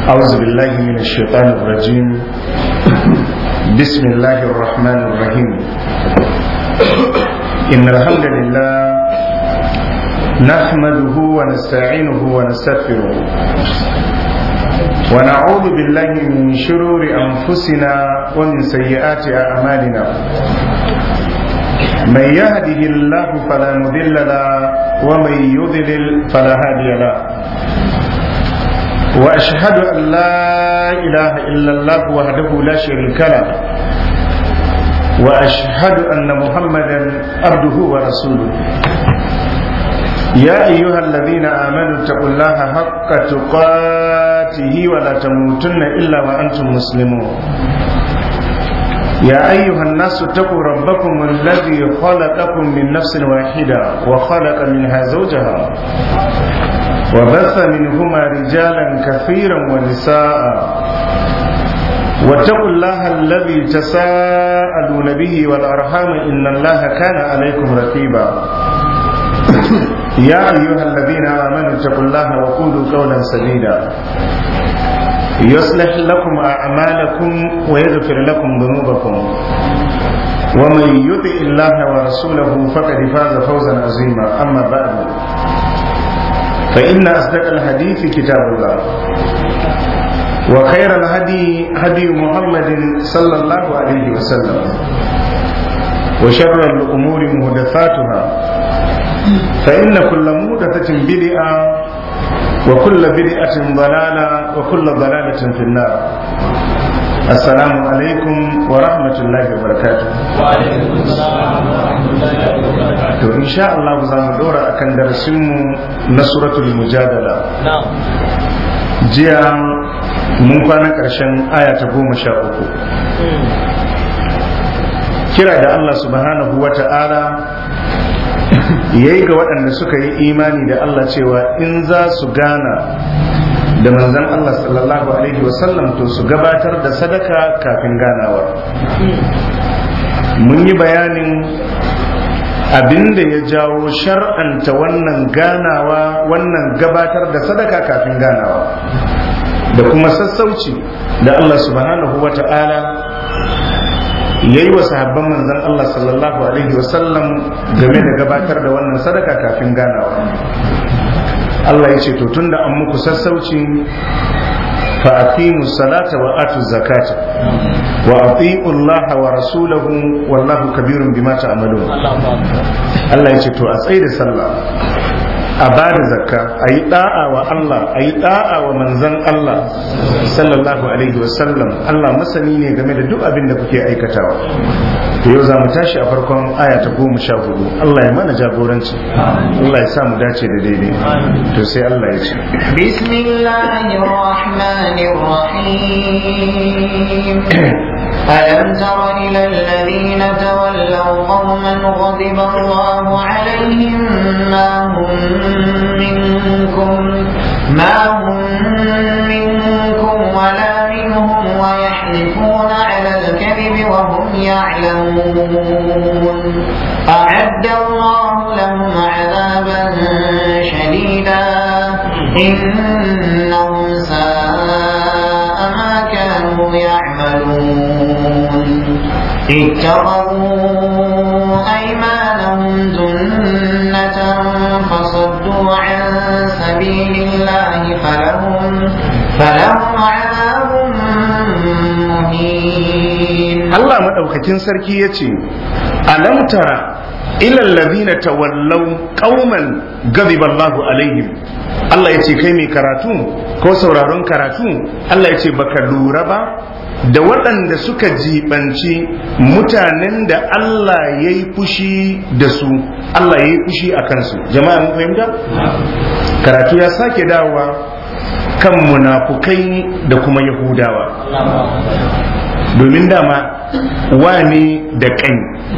أعوذ بالله من الشيطان الرجيم بسم الله الرحمن الرحيم إن الحمد لله نحمده ونستعينه ونستغفره ونعوذ بالله من شرور أنفسنا ومن سيئات أعمالنا من يهده الله فلا مضل له ومن يضلل فلا هادي له واشهد ان لا اله الا الله وحده لا شريك له واشهد ان محمدا عبده ورسوله يا ايها الذين امنوا اتقوا الله حق تقاته ولا تموتن الا وانتم مسلمون يا أيها الناس اتقوا ربكم الذي خلقكم من نفس واحدة وخلق منها زوجها وبث منهما رجالا كثيرا ونساء واتقوا الله الذي تساءلون به والأرحام إن الله كان عليكم رقيبا يا أيها الذين آمنوا اتقوا الله وقولوا قولا سديدا يصلح لكم أعمالكم ويغفر لكم ذنوبكم ومن يطع الله ورسوله فقد فاز فوزا عظيما أما بعد فإن أصدق الحديث كتاب الله وخير الهدي هدي محمد صلى الله عليه وسلم وشر الأمور محدثاتها فإن كل محدثة بدعة وكل بدعة ضلالة وكل ضلالة في النار السلام عليكم ورحمة الله وبركاته وعليكم السلام ورحمة الله وبركاته to insha Allah za mu dora akan darasinmu na suratul mujadala نعم jiya mun kwana ƙarshen aya ta goma sha uku kira da Allah subhanahu wa ta'ala ya yi ga waɗanda suka yi imani da Allah cewa in za su gana da manzan Allah sallallahu alaihi wasallam to su gabatar da sadaka kafin ganawar mun yi bayanin abinda ya jawo shar'anta wannan ganawa wannan gabatar da sadaka kafin ganawa da kuma sassauci da Allah subhanahu wa ta'ala ya yi wa sahabban manzan Allah sallallahu alaihi wasallam game da gabatar da wannan sadaka kafin ganawa Allah ya ce to tunda an muku sassauci fa aqimu salata wa atu zakata wa ati'u Allah wa rasulahu wallahu kabirun bima ta'malun Allah ya ce to a tsaye da sallah a ba da zakka a yi da'a wa Allah a yi da'a wa manzan Allah sallallahu alaihi wasallam Allah masani ne game da duk abin da kuke aikatawa to yau za mu tashi a farkon aya ta goma sha hudu Allah ya mana jagoranci Allah ya sa mu dace da daidai to sai Allah ya ce بسم الله الرحمن الرحيم ألم تر إلى الذين تولوا قوما غضب الله عليهم ما هم منكم ما هم منكم ولا منهم ويحلفون على الكذب وهم يعلمون أعد الله لهم عذابا شديدا إنهم ساء ما كانوا يعملون اتخذوا أيمانهم جنة فصدوا عن سبيل الله فلهم فلهم عذاب مهين Allah madaukakin sarki ya ce alam tara ila allazina tawallaw qauman ghadiba Allahu alaihim Allah ya ce kai mai karatu ko sauraron karatu Allah ya ce baka lura ba da waɗanda suka jibanci mutanen da Allah ya yi fushi da su Allah ya yi fushi a kansu jama'a mun fahimta karatu ya sake dawowa kan munafukai da kuma yahudawa domin dama wane da kai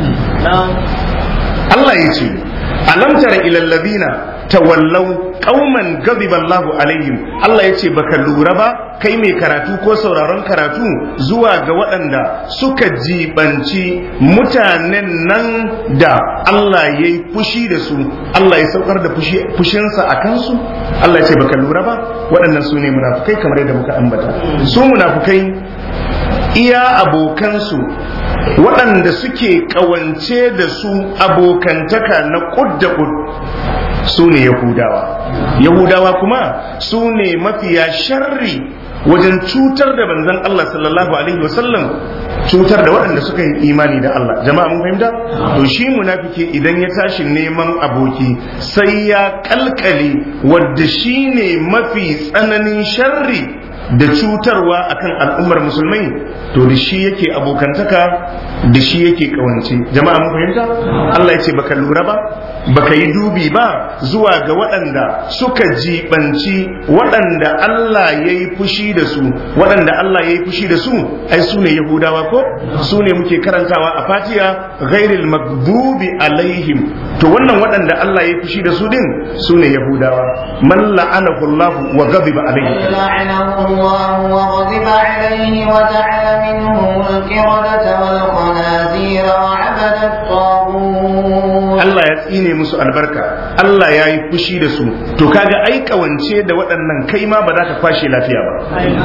Allah ya ce alam tara ilal ladina tawallau qauman ghadiba Allahu alaihim Allah ya ce baka lura ba kai mai karatu ko sauraron karatu zuwa ga waɗanda suka jibanci mutanen nan da Allah ya yi fushi da su Allah ya saukar da fushinsa a kansu Allah ya ce baka lura ba waɗannan su ne munafukai kamar yadda muka ambata su munafukai iya abokansu waɗanda suke ƙawance da su abokantaka na ƙud da ƙud su ne yahudawa yahudawa kuma su ne mafiya sharri wajen cutar da banzan Allah sallallahu alaihi wasallam cutar da waɗanda suka yi imani da Allah jama'a mun fahimta to shi munafiki idan ya tashi neman aboki sai ya kalkale wadda shi ne mafi tsananin sharri da cutarwa akan al'ummar musulmai to da shi yake abokantaka da shi yake kawance jama'a mun fahimta Allah ya ce baka lura ba baka yi dubi ba zuwa ga waɗanda suka jibanci waɗanda Allah ya yi fushi da su waɗanda Allah ya yi fushi da su ai su ne yahudawa ko su ne muke karantawa a fatiya ghairil maghdubi alaihim to wannan waɗanda Allah ya yi fushi da su din su ne yahudawa man la'anahu Allah wa ghadiba alaihim لعنه الله وغضب عليه وجعل منهم القردة والخنازير وعبد الطاغوت Allah ya tsine musu albarka Allah ya yi fushi da su to kaga ai kawance da waɗannan kai ma ba za ka kwashe lafiya ba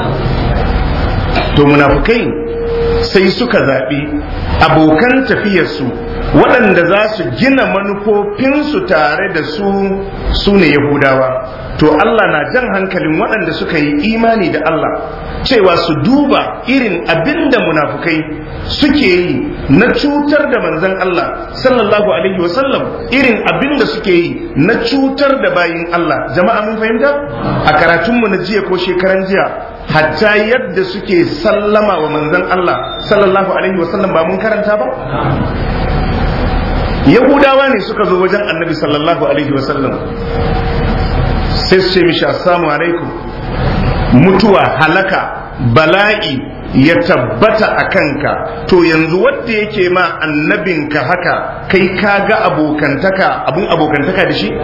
to munafukai sai suka zaɓi abokan tafiyarsu waɗanda za su gina manufofinsu tare da su su ne yahudawa to Allah na jan hankalin waɗanda suka yi imani da Allah cewa su duba irin abin da munafukai suke yi na cutar da manzon Allah sallallahu alaihi wasallam irin abin da suke yi na cutar da bayin Allah jama'a mun fahimta a karatunmu na jiya ko shekaran jiya hatta yadda suke sallama wa manzon Allah sallallahu alaihi wasallam ba mun karanta ba yahudawa ne suka zo wajen annabi sallallahu alaihi wasallam sai su ce mishi assalamu alaikum mutuwa halaka bala'i ya tabbata a kanka to yanzu wadda yake ma annabinka haka kai ka ga abokantaka abun abokantaka da shi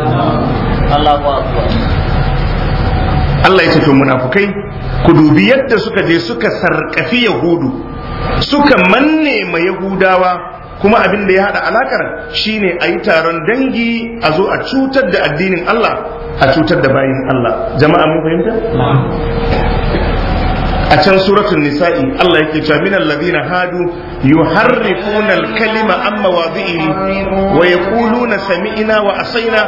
Allah ya ce to munafukai ku dubi yadda suka je suka sarkafi yahudu suka manne ma yahudawa kuma abin da ya hada alakar shine a yi taron dangi a zo a cutar da addinin Allah a cutar da bayin Allah jama'a mun fahimta a can suratul nisa'i Allah yake cewa min alladhina hadu yuharrifuna al-kalima an mawadhihi wa yaquluna sami'na wa asaina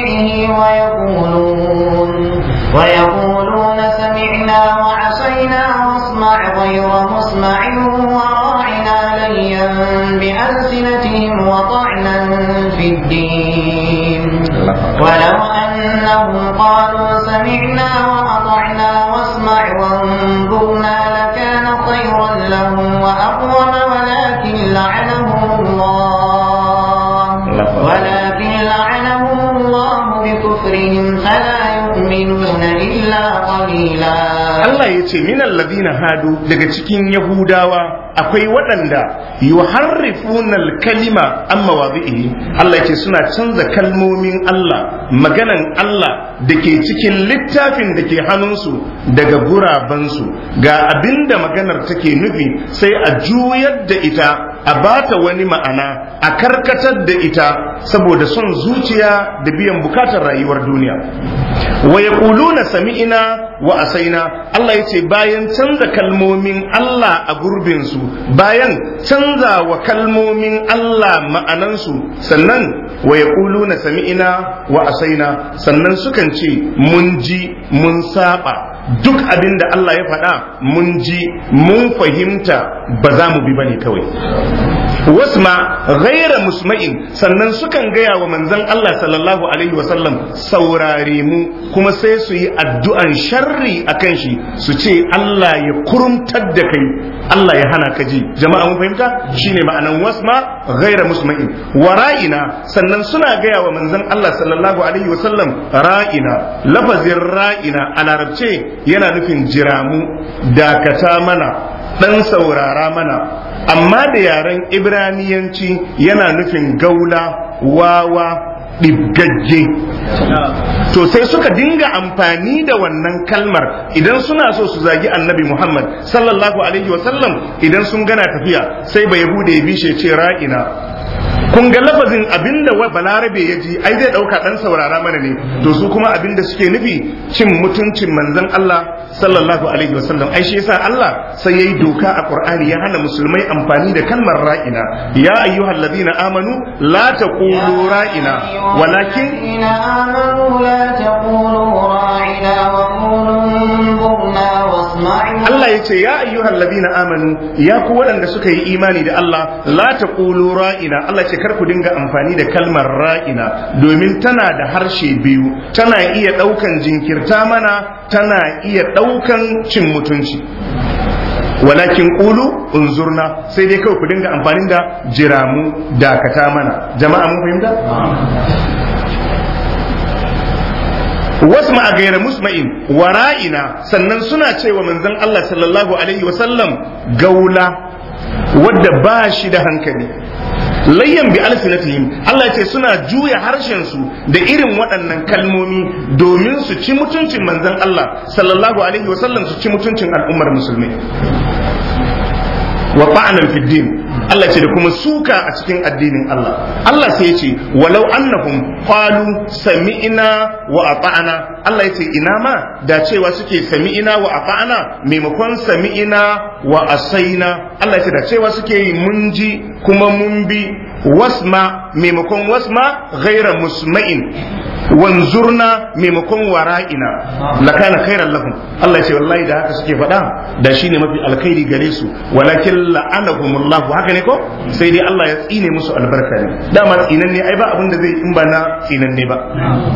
ويقولون سمعنا وعصينا واسمع غير مسمع وراعنا ليا بألسنتهم وطعنا في الدين ولو أنهم قالوا سمعنا وأطعنا واسمع وانظرنا لكان خيرا لهم وأقوم ولكن لعنهم الله ولكن لعنهم الله بكفرهم فلا يؤمنون إلا قليلا Allah ya ce min alladhina hadu daga cikin Yahudawa akwai waɗanda yuharrifuna al-kalima an mawadhihi Allah ya ce suna canza kalmomin Allah maganan Allah da ke cikin littafin da ke hannunsu daga gurabansu ga abinda maganar take nufi sai a juyar da ita a bata wani ma'ana a karkatar da ita saboda son zuciya da biyan bukatar rayuwar duniya wa yaquluna sami'ina wa asaina Allah ya ce bayan canza kalmomin Allah a gurbinsu bayan canza wa kalmomin Allah ma'anansu sannan wa yaquluna sami'ina wa asaina sannan sukan ce mun ji mun saba duk abin da Allah ya faɗa mun ji mun fahimta ba za mu bi bane kawai wasma ghaira musma'in sannan sukan gaya wa manzon Allah sallallahu alaihi wasallam saurare mu kuma sai su yi addu'an sharri akan shi su ce Allah ya kurumtar da kai Allah ya hana ka ji jama'a mun fahimta shine ma'anan wasma ghaira musma'in wa ra'ina sannan suna gaya wa manzon Allah sallallahu alaihi wasallam ra'ina lafazin ra'ina a larabce yana nufin jiramu dakata mana dan saurara mana amma da yaren ibraniyanci yana nufin gaula wawa ɗibgagge to sai suka dinga amfani da wannan kalmar idan suna so su zagi annabi muhammad sallallahu alaihi wasallam idan sun gana tafiya sai ba yahuda ya bishe ce ra'ina kun ga lafazin abinda wa balarabe ya ji ai zai dauka dan saurara mana ne to su kuma abinda suke nufi cin mutuncin manzon Allah sallallahu alaihi wasallam ai shi yasa Allah sai yayi doka a Qur'ani ya hana musulmai amfani da kalmar ra'ina ya ayyuhal ladina amanu la taqulu ra'ina walakin الذين آمنوا لا تقولوا راعنا وقولوا انظرنا واسمعوا Allah ya ce ya ayyuhal ladina amanu ya ku waɗanda suka yi imani da Allah la taqulu ra'ina Allah ce kar ku dinga amfani da kalmar ra'ina domin tana da harshe biyu tana iya ɗaukan jinkirta mana tana iya ɗaukan cin mutunci walakin qulu unzurna sai dai kawai ku dinga amfani da jiramu dakata mana jama'a mun fahimta wasma a gaira musma'in wara'ina sannan suna cewa manzon Allah sallallahu alaihi wasallam gaula wadda ba shi da hankali layyan bi alsinatihim Allah ce suna juya harshen su da irin waɗannan kalmomi domin su ci mutuncin manzon Allah sallallahu alaihi wasallam su ci mutuncin al'ummar musulmi wa ta'anan fid din Allah ce da kuma suka a cikin addinin Allah Allah sai ya ce walau annahum qalu sami'na wa ata'na Allah ya ce ina ma da cewa suke sami'na wa ata'na maimakon sami'na wa asaina Allah ya ce da cewa suke yi mun ji kuma mun bi wasma maimakon wasma ghaira musma'in wanzurna maimakon wara'ina lakana khairan lahum Allah ya ce wallahi da haka suke faɗa da shine mafi alkhairi gare su walakin la'anahumullahu haka ne ko sai dai Allah ya tsine musu albarka ne dama tsinan ne ai ba abin da zai in ba na tsinan ne ba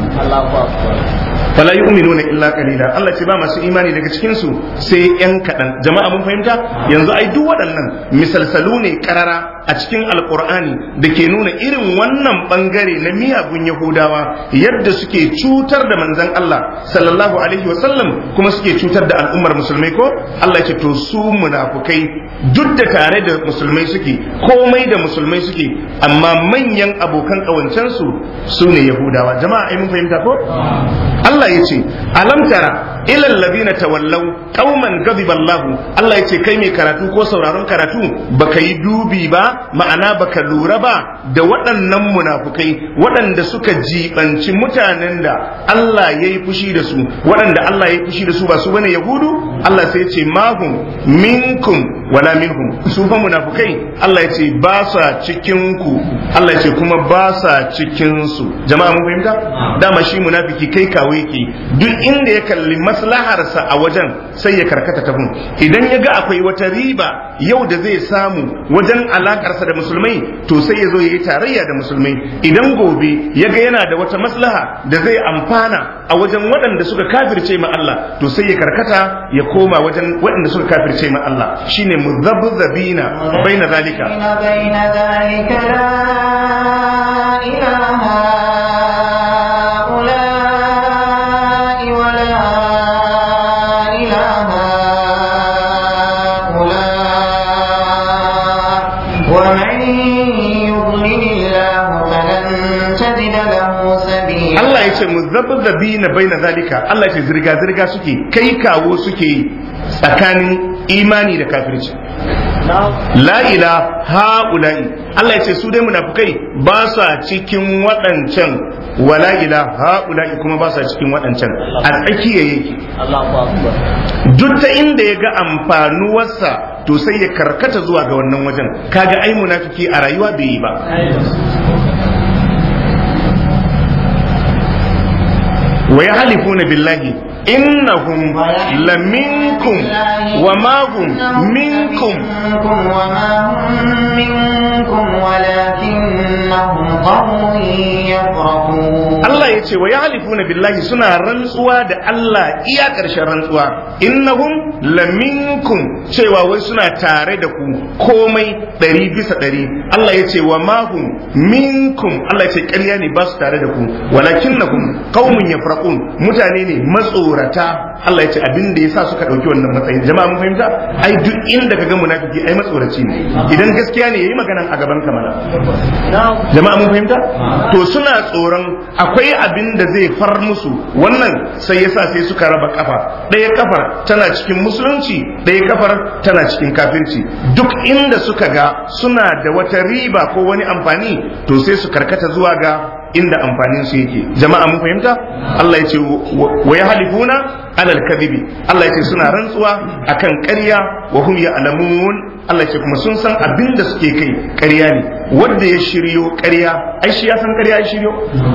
fala yu'minuna illa qalila Allah ce ba masu imani daga cikin su sai yan kadan jama'a mun fahimta yanzu ai duk waɗannan misalsalu ne karara a cikin alqur'ani da ke nuna irin wannan bangare na miyagun yahudawa yadda suke cutar da manzon Allah sallallahu alaihi wasallam kuma suke cutar da al'ummar musulmai ko Allah ce to su munafukai duk da tare da musulmai suke komai da musulmai suke amma manyan abokan kawancensu su ne yahudawa jama'a ai mun fahimta ko Allah ya ce alam tara ilal ladina tawallaw qauman ghadiba Allah Allah ya ce kai mai karatu ko sauraron karatu baka yi dubi ba ma'ana baka lura ba da waɗannan munafukai waɗanda suka jibanci mutanen da Allah ya yi fushi da su waɗanda Allah ya yi fushi da su ba su bane yahudu Allah sai ya ce mahum minkum wala minhum su fa munafukai Allah ya ce ba sa cikin ku Allah ya ce kuma ba sa cikin su jama'a mun fahimta dama shi munafiki kai kawo yake duk inda ya kalli maslaharsa a wajen sai ya karkata ta gun idan ya ga akwai wata riba yau da zai samu wajen alakarsa da musulmai to sai ya zo ya yi tarayya da musulmai idan gobe ya ga yana da wata maslaha da zai amfana a wajen waɗanda suka kafirce ma Allah to sai ya karkata ya koma wajen waɗanda suka kafirce ma Allah shine muzabzabina baina zalika بين ذلك لا إله هؤلاء ولا إله هؤلاء ومن يضلل الله فلن تجد له سبيلا Allah ya ce muzabzabina baina zalika Allah ya ce zirga zirga suke kai kawo suke yi tsakanin imani da kafirci la ila ha'ula'i Allah ya ce su dai munafukai ba sa cikin waɗancan wala ila ha'ula'i kuma ba sa cikin waɗancan a tsakiya yake duk ta inda ya ga amfanuwarsa to sai ya karkata zuwa ga wannan wajen kaga ai munafiki a rayuwa bai yi ba wa ya halifuna billahi innahum laminkum wa ma hum minkum منكم وما هم منكم ولكنهم قوم يفرقون Allah ya ce wa ya halifuna billahi suna rantsuwa da Allah iya ƙarshen rantsuwa innahum laminkum cewa wai suna tare da ku komai ɗari bisa ɗari Allah ya ce wa mahum minkum Allah ya ce ƙarya ne ba su tare da ku walakinnahum qaumun yafraqun mutane ne matsora matsorata Allah ya ce abin da yasa suka dauki wannan matsayin jama'a mun fahimta ai duk inda kaga munafiki ai matsoraci ne idan gaskiya ne yayi magana a gaban ka mana jama'a mun fahimta to suna tsoron akwai abin da zai far musu wannan sai yasa sai suka raba kafa ɗaya kafar tana cikin musulunci ɗaya kafar tana cikin kafirci duk inda suka ga suna da wata riba ko wani amfani to sai su karkata zuwa ga inda amfanin su yake jama'a mun fahimta Allah ya ce wa ya halifuna alal kadhibi Allah ya ce suna rantsuwa akan ƙarya wa hum ya'lamun Allah ya ce kuma sun san abin da suke kai ƙarya ne wanda ya shiryo ƙarya ai shi ya san ƙarya ya shiryo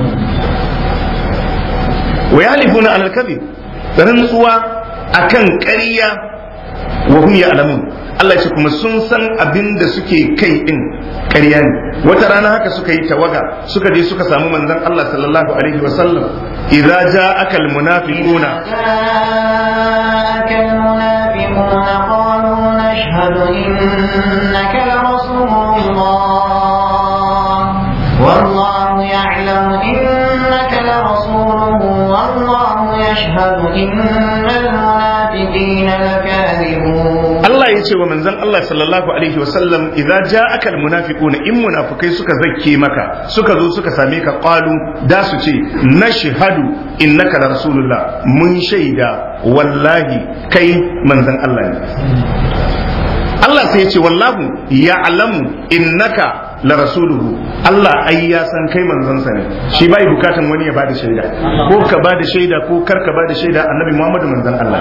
wa ya halifuna alal kadhib rantsuwa akan ƙarya wa hum ya'lamun Allah ce kuma sun san abin da suke kai din ƙarya ne wata rana haka suka yi tawaga suka je suka samu manzon Allah sallallahu alaihi wa sallam idza ja'aka almunafiquna جاءك المنافقون قالوا نشهد إنك لرسول الله والله يعلم إنك لرسوله والله يشهد إن المنافقين لكاذبون Allah ya ce wa manzon Allah sallallahu alaihi wa sallam idza ja'aka almunafiquna in munafikai suka zakke maka suka zo suka same ka qalu da su ce nashhadu innaka la rasulullah mun shaida wallahi kai manzon Allah ne Allah sai ya ce wallahu ya'lamu innaka la rasuluhu Allah ai ya san kai manzonsa ne shi bai bukatan wani ya bada shaida ko ka bada shaida ko kar ka bada shaida annabi Muhammadu manzon Allah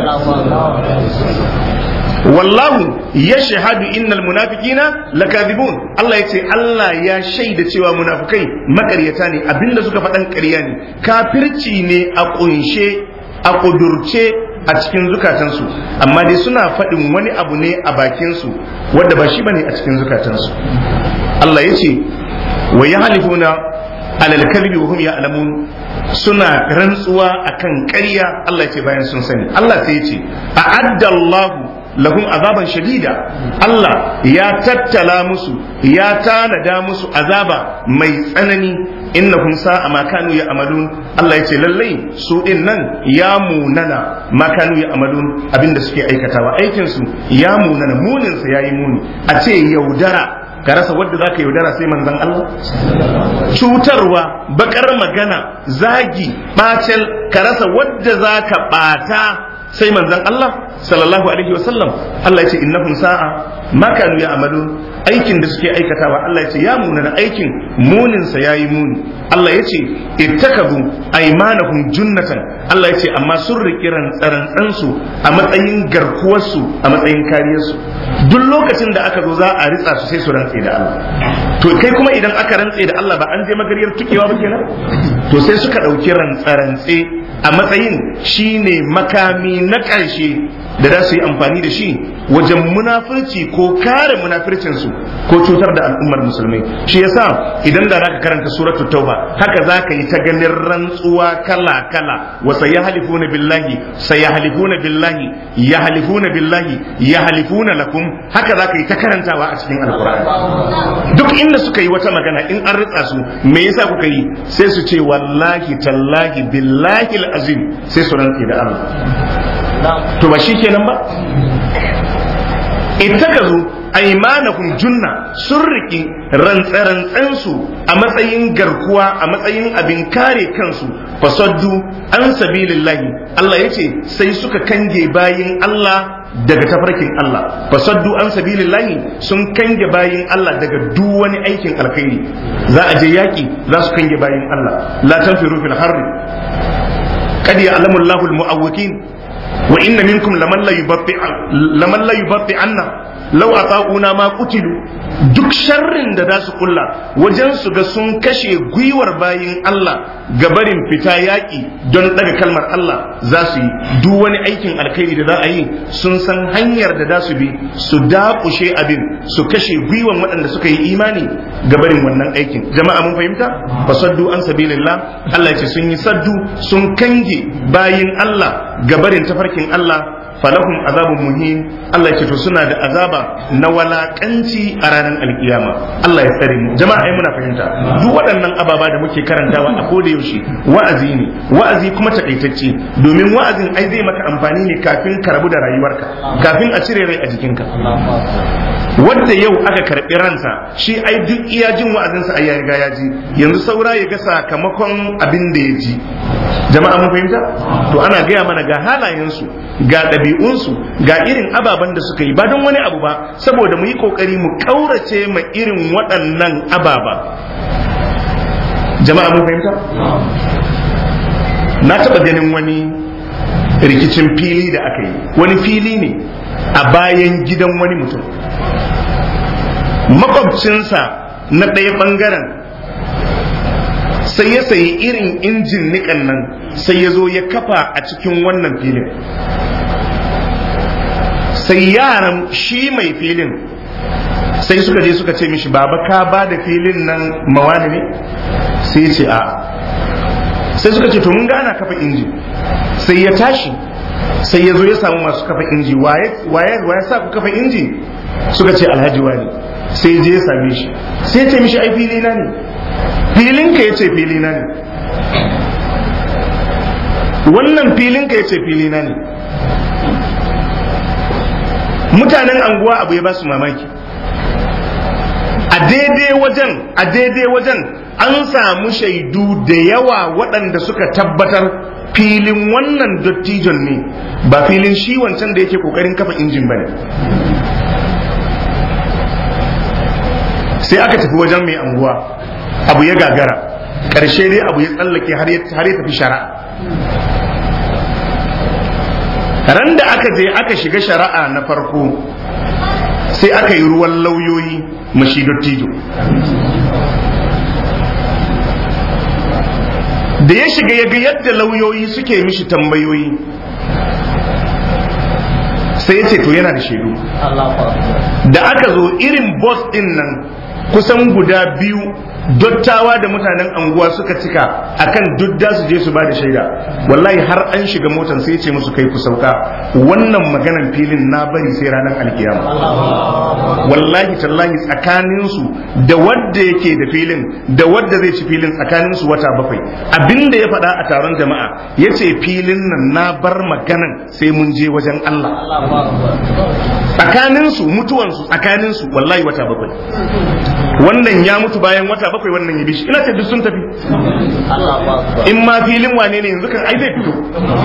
wallahu ya shahadu innal munafiqina lakadibun Allah ya ce Allah ya shaida cewa munafukai makaryata ne abinda suka faɗan ƙarya ne kafirci ne a ƙunshe a ƙudurce a cikin zukatansu amma dai suna faɗin wani abu ne a bakinsu wadda ba shi bane a cikin zukatansu Allah ya ce wa ya halifuna alal kalbi wa hum ya'lamun suna rantsuwa akan ƙarya Allah ya ce bayan sun sani Allah sai ya ce a'adda Allahu lahum azaban shadida Allah ya tattala musu ya tanada musu azaba mai tsanani innahum sa'a ma kanu ya'malun Allah ya ce lallai su din nan ya munana ma kanu ya'malun abinda suke aikatawa aikin su ya munana munin sa yayi muni a ce yaudara ka rasa wadda za ka yaudara sai manzan Allah cutarwa bakar magana zagi bacel ka rasa wadda za ka bata sai manzan Allah sallallahu alaihi wasallam Allah ya ce innahum sa'a ma kanu ya'malun aikin da suke aikatawa Allah ya ce ya munana aikin munin sa yayi muni Allah ya ce ittakabu aymanahum junnatan Allah ya ce amma sun riki rantsarantsan su a matsayin garkuwar su a matsayin kariyar su duk lokacin da aka zo za a ritsa su sai su rantse da Allah to kai kuma idan aka rantse da Allah ba an je magariyar tukewa ba kenan to sai suka dauki rantsarantse a matsayin shine makami na ƙarshe da za su yi amfani da shi wajen munafurci ko kare munafircinsu ko cutar da al'ummar musulmai shi yasa idan da zaka karanta suratul tauba haka zaka yi ta ganin rantsuwa kala kala wa sayahlifuna billahi sayahlifuna billahi yahlifuna billahi yahlifuna lakum haka zaka yi ta karantawa a cikin alqur'ani duk inda suka yi wata magana in an ritsa su me yasa kuka yi sai su ce wallahi tallahi billahi azim sai su rantsi da Allah to ba shi kenan ba ittakazu aimanahum junna sun riki rantsarantsansu a matsayin garkuwa a matsayin abin kare kansu fasaddu an sabilillahi Allah ya ce sai suka kange bayin Allah daga tafarkin Allah fasaddu an sabilillahi sun kange bayin Allah daga duk wani aikin alkhairi za a je yaki za su kange bayin Allah la tanfiru fil harri qad ya'lamu Allahu al-mu'awwiqin wa inna minkum laman la yubatti laman la yubatti anna law ata'una ma qutilu duk sharrin da za su kulla wajen su ga sun kashe gwiwar bayin Allah ga barin fita yaƙi don daga kalmar Allah za su yi duk wani aikin alkhairi da za a yi sun san hanyar da za su bi su dakushe abin su kashe gwiwan waɗanda suka yi imani ga barin wannan aikin jama'a mun fahimta fasaddu an sabilillah Allah ya ce sun yi saddu sun kange bayin Allah ga barin tafarkin Allah falahum azabun muhin Allah ya ce to suna da azaba na walakanci a ranar alkiyama Allah ya tsare mu jama'a ai muna fahimta duk waɗannan ababa da muke karantawa a koda yaushe wa'azi ne wa'azi kuma takaitacce domin wa'azin ai zai maka amfani ne kafin ka rabu da rayuwarka kafin a cire rai a jikinka wanda yau aka karɓi ransa shi ai duk iya jin wa'azinsa ai ya riga ya ji yanzu saura ya ga sakamakon abin da ya ji jama'a mun fahimta to ana gaya mana ga halayensu ga ɗabi'unsu ga irin ababen da suka yi ba don wani abu ba saboda mu yi ƙoƙari mu ƙaurace ma irin waɗannan ababa jama'a mun fahimta na taɓa ganin wani rikicin fili da aka yi wani fili ne a bayan gidan wani mutum makwabcinsa na ɗaya ɓangaren sai ya sayi irin injin nikan nan sai ya zo ya kafa a cikin wannan filin sai yaran shi mai filin sai suka je suka ce mishi baba ka ba da filin nan mawani ne sai ce a sai suka ce to mun ga ana kafa inji sai ya tashi sai ya zo ya samu masu kafa inji waye sa ku kafa inji suka ce alhaji wani sai je ya same shi sai ya ce mishi ai fili na ne filinka ya ce filina ne wannan filinka ya ce filina ne mutanen anguwa abu ya ba su mamaki a daidai wajen a daidai wajen an samu shaidu da yawa waɗanda suka tabbatar filin wannan dottijon ne ba filin shi wancan da yake kokarin kafa injin ba ne sai aka tafi wajen mai anguwa abu ya gagara ƙarshe dai abu ya tsallake har ya tafi shari'a ran da aka je aka shiga shari'a na farko sai aka yi ruwan lauyoyi mashi dottijo da ya shiga ya ga yadda lauyoyi suke mishi tambayoyi sai ya ce to yana da shaidu da aka zo irin bos din nan kusan guda biyu dottawa da mutanen anguwa suka cika akan duk da su je su ba da shaida wallahi har an shiga motan sai ce musu kai ku sauka wannan maganan filin na bari sai ranar alkiyama wallahi tallahi tsakanin su da wadda yake da filin da wadda zai ci filin tsakanin su wata bakwai abinda ya faɗa a taron jama'a ya ce filin nan na bar maganan sai mun je wajen Allah tsakanin su mutuwan su tsakanin su wallahi wata bakwai wannan ya mutu bayan wata bakwai wannan ya bishi ina ce duk sun tafi in ma filin wane ne yanzu kan ai zai fito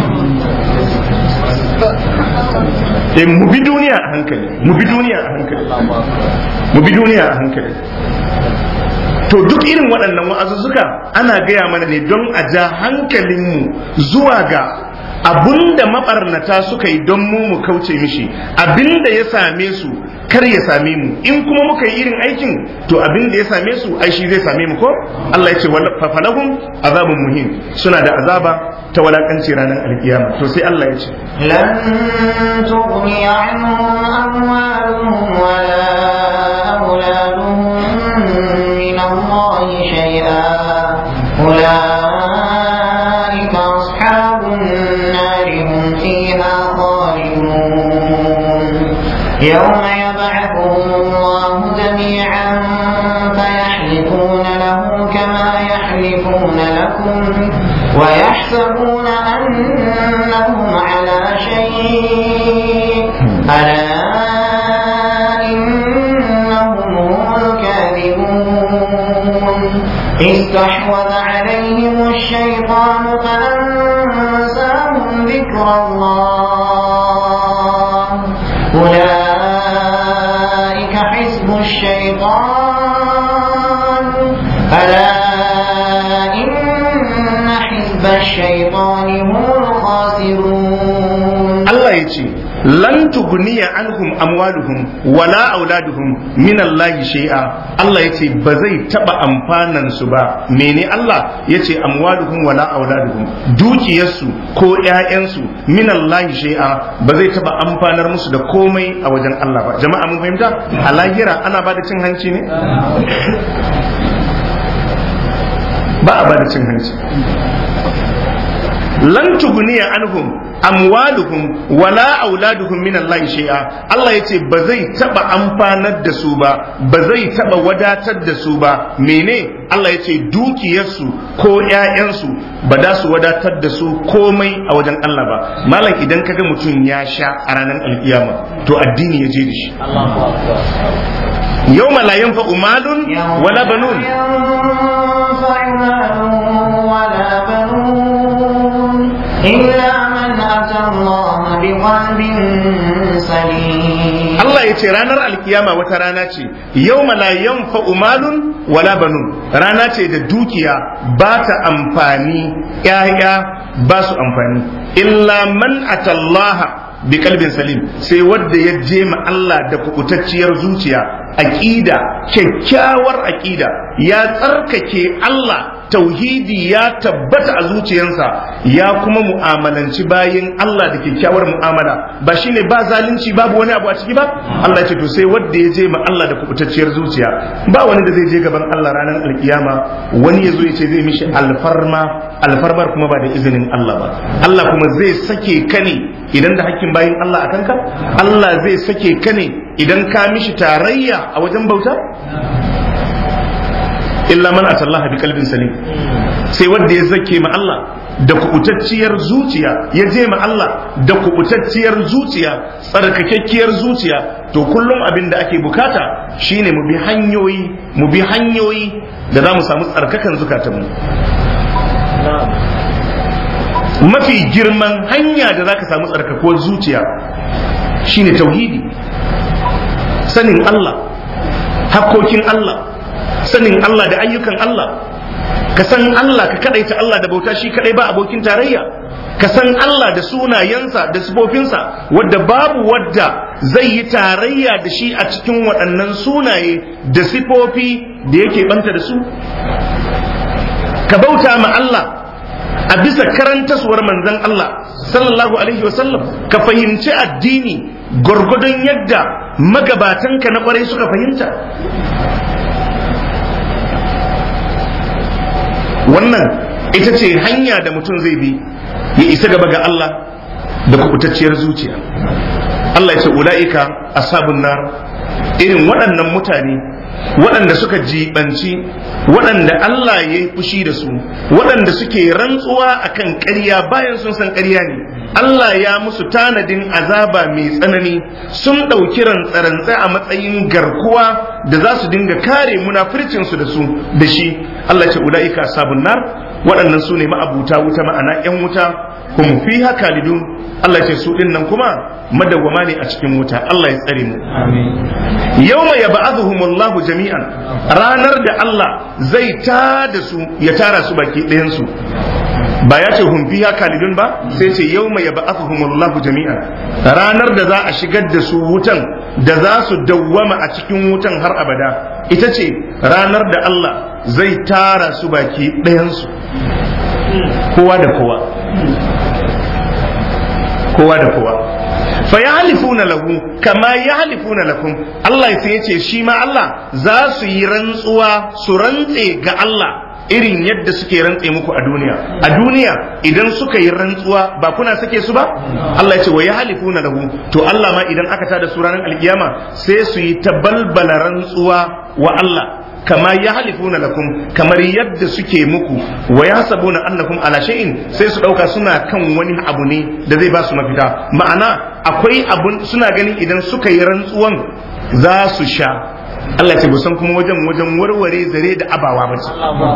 eh mu bi duniya a hankali mu bi duniya a hankali mu bi duniya a hankali to duk irin waɗannan wa'azuzzuka ana gaya mana ne don a ja hankalinmu zuwa ga abinda mabarnata suka yi don mu mu kauce mishi abinda ya same su kar ya same mu in kuma muka yi irin aikin to abinda ya same su ai shi zai same mu ko Allah ya ce fafalahum azabun muhim suna da azaba ta walakanci ranar alkiyama to sai Allah ya ce lan tughni anhum amwaluhum wala auladuhum min Allah shay'a أولئك أصحاب النار هم فيها خالدون يوم يبعثهم الله جميعا فيحلفون له كما يحلفون لكم ويحسبون أنهم على شيء ألا إنهم هم الكاذبون استحوذ عليهم الشيطان فأنساهم ذكر الله أولئك حزب الشيطان ألا إن حزب الشيطان هم الخاسرون Allah ya ce lan tugniya anhum amwaluhum wala auladuhum min Allah shay'a Allah ya ce ba zai taba amfanan su ba mene Allah ya ce amwaluhum wala auladuhum dukiyarsu ko ƴaƴansu min Allah shay'a ba zai taba amfanar musu da komai a wajen Allah ba jama'a mun fahimta a lahira ana ba da cin hanci ne ba a ba da cin hanci lan tuguniya anhum amwaluhum wala auladuhum min Allah shay'a Allah yace ba zai taba amfanar da su ba ba zai taba wadatar da su ba mene Allah yace dukiyarsu ko ƴaƴansu ba da su wadatar da su komai a wajen Allah ba malam idan kaga mutum ya sha a ranar alkiyama to addini ya je da shi yawma la yanfa'u malun wala banun ينفع مال ولا بنون إلا من أتى الله بقلب سليم Allah ya ce ranar alkiyama wata rana ce yau la yanfa'u malun wala banun rana ce da dukiya ba ta amfani ƴaƴa ba su amfani illa man atallaha bi kalbin salim sai wanda ya je ma Allah da kubutacciyar zuciya aqida kyakkyawar aqida ya tsarkake Allah tauhidi ya tabbata a zuciyarsa ya kuma mu'amalanci bayin Allah da kyakkyawar mu'amala ba shine ba zalunci babu wani abu a ciki ba Allah ya ce to sai wanda ya je ma Allah da kubutacciyar zuciya ba wani da zai je gaban Allah ranar alkiyama wani ya zo ya ce zai mishi alfarma alfarmar kuma ba da izinin Allah ba Allah kuma zai sake ka ne idan da hakkin bayin Allah a kanka Allah zai sake ka ne idan ka mishi tarayya a wajen bauta illa man atallaha bi qalbin salim sai wanda ya zake ma Allah da kubutacciyar zuciya ya je ma Allah da kubutacciyar zuciya tsarkakakkiyar zuciya to kullum abin da ake bukata shine mu bi hanyoyi mu bi hanyoyi da za mu samu tsarkakan zukatanmu mafi girman hanya da za ka samu tsarkakuwar zuciya shine tauhidi sanin Allah hakkokin Allah sanin Allah da ayyukan Allah ka san Allah ka kadaita Allah da bauta shi kadai ba abokin tarayya ka san Allah da sunayensa da sifofinsa wadda babu wadda zai yi tarayya da shi a cikin waɗannan sunaye da sifofi da yake banta da su ka bauta ma Allah a bisa karantaswar manzon Allah sallallahu alaihi wasallam ka fahimci addini gwargwadon yadda magabatanka na kwarai suka fahimta wannan ita ce hanya da mutum zai bi ya isa gaba ga Allah da kubutacciyar zuciya Allah ya ce ula'ika ashabun nar irin waɗannan mutane waɗanda suka jibanci waɗanda Allah ya yi fushi da su waɗanda suke rantsuwa akan ƙarya bayan sun san ƙarya ne Allah ya musu tanadin azaba mai tsanani sun ɗauki rantsarantsa a matsayin garkuwa da za su dinga kare munafircinsu da su da shi Allah ce ula'ika sabun nar waɗannan su ne ma'abuta wuta ma'ana 'yan wuta kuma fi haka lidun Allah ce su ɗin nan kuma madawwama ne a cikin wuta Allah ya tsare mu yawma yab'athuhumullahu jami'an ranar da Allah zai ta da su ya tara su baki ɗayan su ba ya ce hum fiha kalidun ba sai ce yawma yab'athuhumullahu jami'an ranar da za a shigar da su wutan da za su dawwama a cikin wutan har abada ita ce ranar da Allah zai tara su baki ɗayan su kowa da kowa kowa da kowa fa ya halifuna lahu kama ya halifuna lakum Allah sai ya ce shi ma Allah za su yi rantsuwa su rantse ga Allah irin yadda suke rantse muku a duniya a duniya idan suka yi rantsuwa ba kuna sake su ba Allah ya ce wa ya halifuna lahu to Allah ma idan aka tada su ranar alkiyama sai su yi ta balbala rantsuwa wa Allah kama ya halifuna lakum kamar yadda suke muku wa ya sabuna annakum ala shay'in sai su dauka suna kan wani abu ne da zai ba su mafita ma'ana akwai abun suna ganin idan suka yi rantsuwan za su sha Allah ce san kuma wajen wajen warware zare da abawa ba ce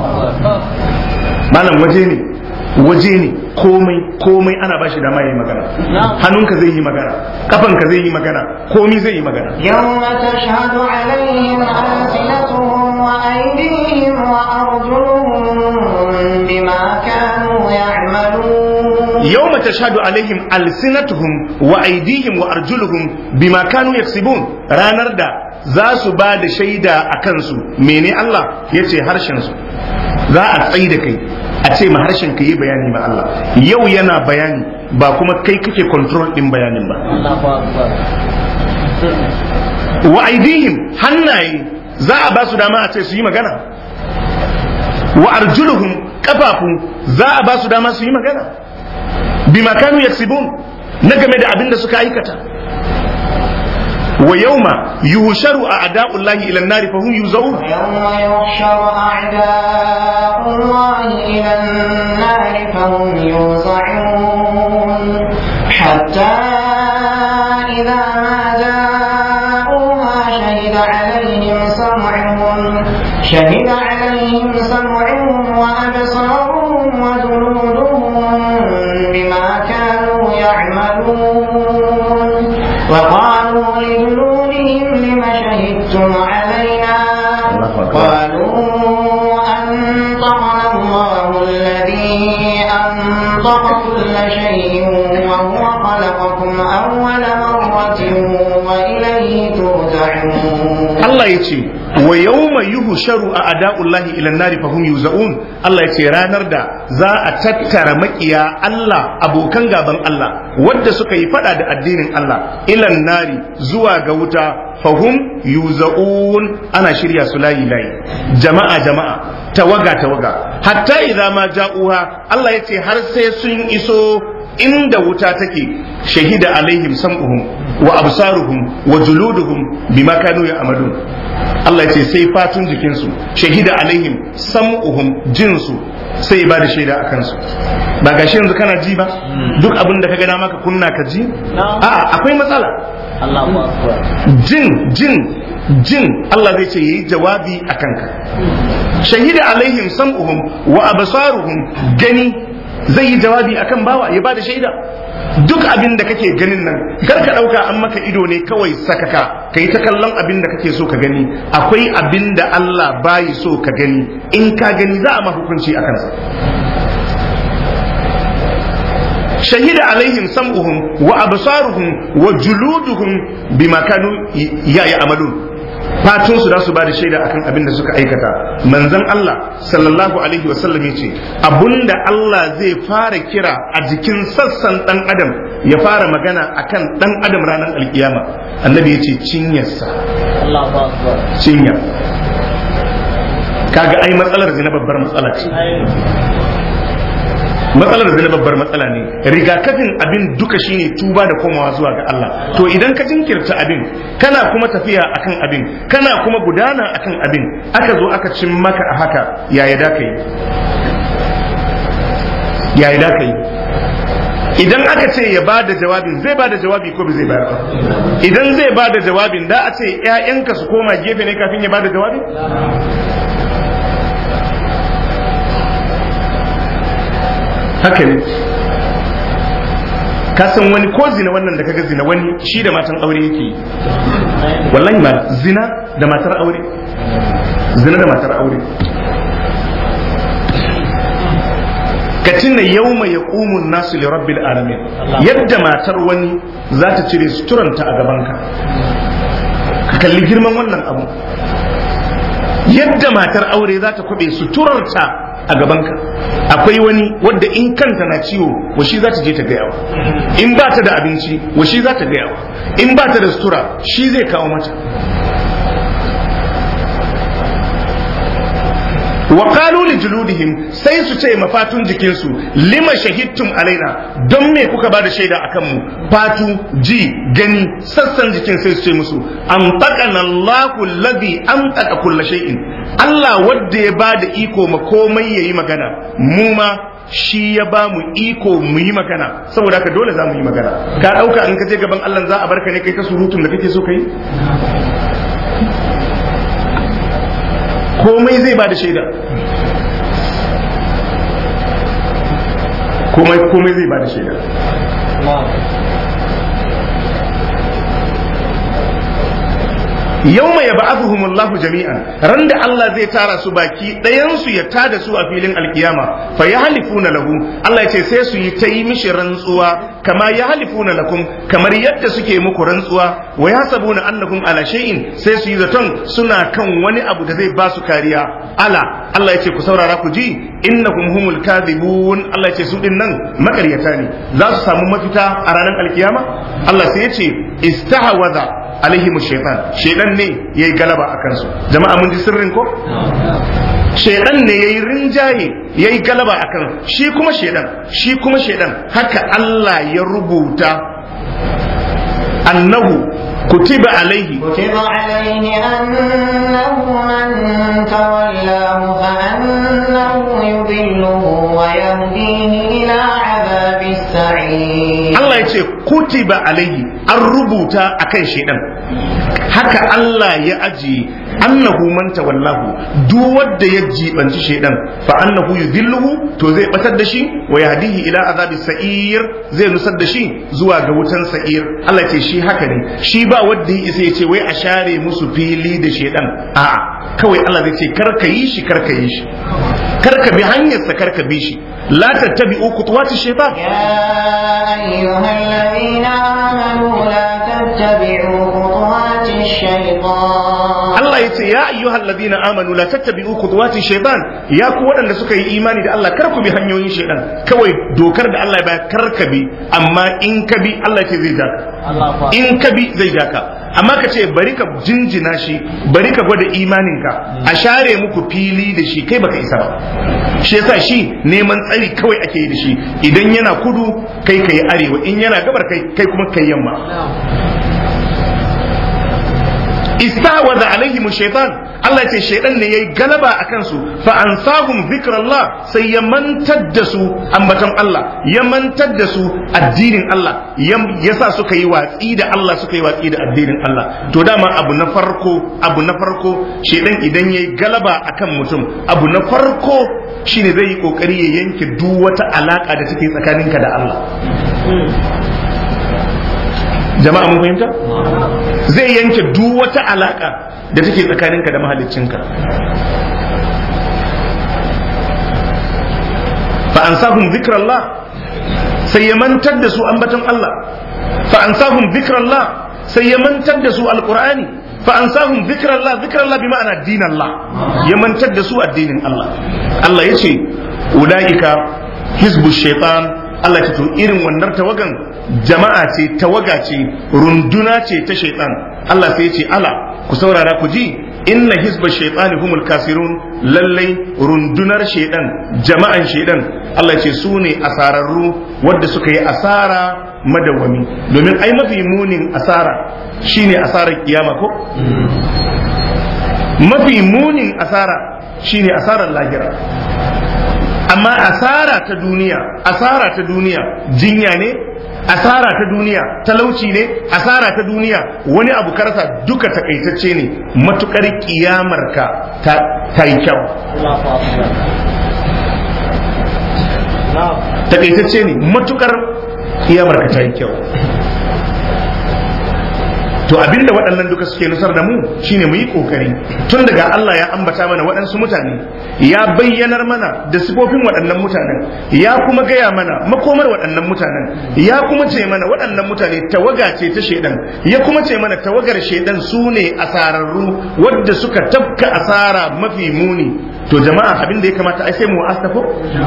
malam waje ne waje ne komai komai ana bashi dama yayi magana hannunka zai yi magana kafanka zai yi magana komai zai yi magana يوم تشهد عليهم ألسنتهم وأيديهم وأرجلهم بما كانوا يعملون yawma tashhadu alaihim alsinatuhum wa aydihim wa arjuluhum bima kanu yaksibun ranar da za su ba da shaida a kansu mene Allah yace harshen su za a tsayi da kai a ce ma harshen ka yi bayani ma Allah yau yana bayani ba kuma kai kake control din bayanin ba wa aidihim hannaye za a ba su dama a ce su yi magana wa arjuluhum kafafu za a ba su dama su yi magana bima kanu yaksibun na game da abin da suka aikata wa yawma yuhsharu a'da'ullahi ila an-nari fa hum yuzaun ويوم يحشر أعداء الله إلى النار فهم يوزعون حتى إذا ما جاءوها شهد عليهم سمعهم شهد عليهم سمعهم وأبصارهم وجلودهم بما كانوا يعملون وقالوا لجلودهم لم شهدتم علينا الله أكبر. قالوا أنطقنا الله الذي أنطق كل شيء وهو خلقكم أول مرة وإليه ترجعون Allah ya ce wa yawma yuhsharu a'da'ullahi ila an-nari fa hum yuzaun Allah ya ce ranar da za a tattara makiya Allah abokan gaban Allah wadda suka yi fada da addinin Allah ila nari zuwa ga wuta fa hum yuzaun ana shirya su layi layi jama'a jama'a tawaga tawaga hatta idza ma ja'uha Allah ya ce har sai sun iso inda wuta take shahida alaihim sam'uhum wa absaruhum wa juluduhum bima kanu ya'malun Allah ya ce sai fatun jikinsu shahida alaihim sam'uhum jinsu sai ba da shaida a kansu ba gashi yanzu kana ji ba duk abin da ka gana maka kunna ka ji a'a akwai matsala Allahu akbar jin jin jin Allah zai ce yayi jawabi a kanka shahida alaihim sam'uhum wa absaruhum gani zai yi jawabi akan bawa ya bada shaida duk abin da kake ganin nan kar ka dauka an maka ido ne kawai sakaka kai ta kallon abin da kake so ka gani akwai abin da Allah bayi so ka gani in ka gani za a ma hukunci akan sa shahida alaihim sam'uhum wa absaruhum wa juluduhum bima kanu ya ya'malun fatun su da su ba da shaida akan abin da suka aikata manzon Allah sallallahu alaihi wa sallam yace abunda Allah zai fara kira a jikin sassan dan adam ya fara magana akan dan adam ranar alkiyama annabi yace cinyarsa Allahu akbar cinya kaga ai matsalar zina babbar matsala ce matsalar zina babbar matsala ne rigakafin abin duka shine tuba da komawa zuwa ga Allah to idan ka jinkirta abin kana kuma tafiya akan abin kana kuma gudana akan abin aka zo aka cin maka a haka yaya da ka yi yaya da ka yi idan aka ce ya ba da jawabin zai ba da jawabi ko bai zai bayar ba idan zai ba da jawabin da a ce 'ya'yanka su koma gefe ne kafin ya ba da jawabi haka ne ka san wani ko zina wannan da kaga zina wani shi da matan aure yake yi wallahi ma zina da matar aure zina da matar aure ka tuna yawma yaqumu nasu li rabbil alamin yadda matar wani za ta cire suturanta a gabanka ka kalli girman wannan abu yadda matar aure za ta kwabe suturarta a gabanka akwai wani wadda in kanta na ciwo wa shi za ta je ta gayawa in ba ta da abinci wa shi za ta gayawa in ba ta da sutura shi zai kawo mata wa qalu li juludihim sai su ce mafatun jikinsu lima shahidtum alaina don me kuka ba da shaida akan mu fatu ji gani sassan jikin sai su ce musu an taqana Allahu alladhi an taqa kulla shay'in Allah wanda ya ba da iko ma komai yayi magana mu ma shi ya ba mu iko mu yi magana saboda haka dole za mu yi magana ka dauka in ka je gaban Allah za a barka ne kai ta surutun da kake so kai komai zai ba da shaida komai komai zai ba da shaida yau mai yaba Allahu jami'an ran da Allah zai tara su baki ɗayansu ya tada su a filin alkiyama fa ya halifuna lahu Allah ya ce sai su yi ta yi mishi rantsuwa kama ya halifuna lakum kamar yadda suke muku rantsuwa wa ya sabuna annakum ala shay'in sai su yi zaton suna kan wani abu da zai ba su kariya ala Allah ya ce ku saurara ku ji innakum humul kadhibun Allah ya ce su din nan makaryata ne za su samu mafita a ranar alkiyama Allah sai ya ce istahawaza alaihim shaitan shaitan ne yayi galaba a kansu jama'a mun ji sirrin ko shaidan ne yayi rinjaye yayi galaba akan shi kuma shaidan shi kuma shaidan haka Allah ya rubuta annahu kutiba alaihi كتب عليه أنه من تولاه فأنه يضله ويهديه إلى عذاب السعير Allah ya ce kutiba alaihi an rubuta akan shaidan haka Allah ya ajiye annahu man tawallahu duk wanda ya jibanci shaidan fa annahu yudhilluhu to zai batar da shi wa yahdihi ila azabi sa'ir zai nusar da shi zuwa ga wutan sa'ir Allah ce shi haka ne shi ba wanda ya isa ya ce wai a share musu fili da shaidan a'a kawai Allah zai ce kar ka yi shi kar ka yi shi kar ka bi hanyarsa kar ka bi shi la tattabi'u khutuwati shaitan يا أيها الذين آمنوا لا تتبعوا خطوات الشيطان Allah ya ce ya ayyuhal ladina amanu la tattabi'u khutuwati shaytan ya ku waɗanda suka yi imani da Allah kar ku bi hanyoyin shaytan kawai dokar da Allah ya bayar kar ka bi amma in ka bi Allah ce zai jaka in ka bi zai jaka amma ka ce bari ka jinjina shi bari ka gwada imaninka a share muku fili da shi kai baka isa ba shi yasa shi neman tsari kawai ake yi da shi idan yana kudu kai kai arewa in yana gabar kai kai kuma kai yamma istahwaza alaihim shaitan Allah ce shaitan ne yayi galaba a kansu fa ansahum zikrallah sai ya mantar da su ambaton Allah ya mantar da su addinin Allah yasa suka yi watsi da Allah suka yi watsi da addinin Allah to dama abu na farko abu na farko shaitan idan yayi galaba akan mutum abu na farko shine zai yi kokari ya yanke duk wata alaka da take tsakaninka da Allah jama'a mun fahimta zai yanke duk wata alaka da take tsakaninka da mahaliccinka fa ansahum zikrallah sai ya mantar da su ambaton Allah fa ansahum zikrallah sai ya mantar da su alqur'ani fa ansahum zikrallah zikrallah bi ma'ana dinallah ya mantar da su addinin Allah Allah yace ulaika hizbu shaitan Allah ce to irin wannan tawagan jama'a ce tawaga ce runduna ce ta shaitan Allah sai ya ce ala ku saurara ku ji inna hizba shaitani humul kasirun lallai rundunar shaitan jama'an shaitan Allah ce su ne asararru wadda suka yi asara madawwami domin ai mafi munin asara shine asarar kiyama ko mafi munin asara shine asarar lahira amma asara ta duniya asara ta duniya jinya ne asara ta duniya talauci ne asara ta duniya wani abu karsa duka takaitacce ne matukar kiyamarka ta, ta yi kyau takaitacce ne matukar kiyamarka ta yi kyau to abinda waɗannan duka suke nusar da mu shine mu yi ƙoƙari tun daga Allah ya ambata mana waɗansu mutane ya bayyanar mana da sifofin waɗannan mutanen ya kuma gaya mana makomar waɗannan mutanen ya kuma ce mana waɗannan mutane tawaga ce ta shaidan ya kuma ce mana tawagar shaidan su ne asararru wadda suka tafka asara mafi muni to jama'a abin da ya kamata ai sai mu astafo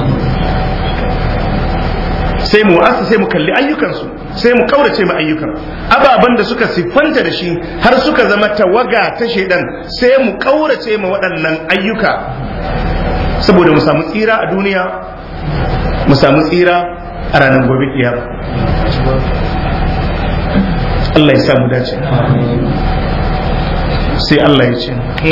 sai mu wasa sai mu kalli ayyukansu sai mu kaurace ma ayyukan ababen da suka siffanta da shi har suka zama tawaga ta shaidan sai mu kaurace ma waɗannan ayyuka saboda mu samu tsira a duniya mu samu tsira a ranar gobe kiyama Allah ya sa mu dace sai Allah ya ce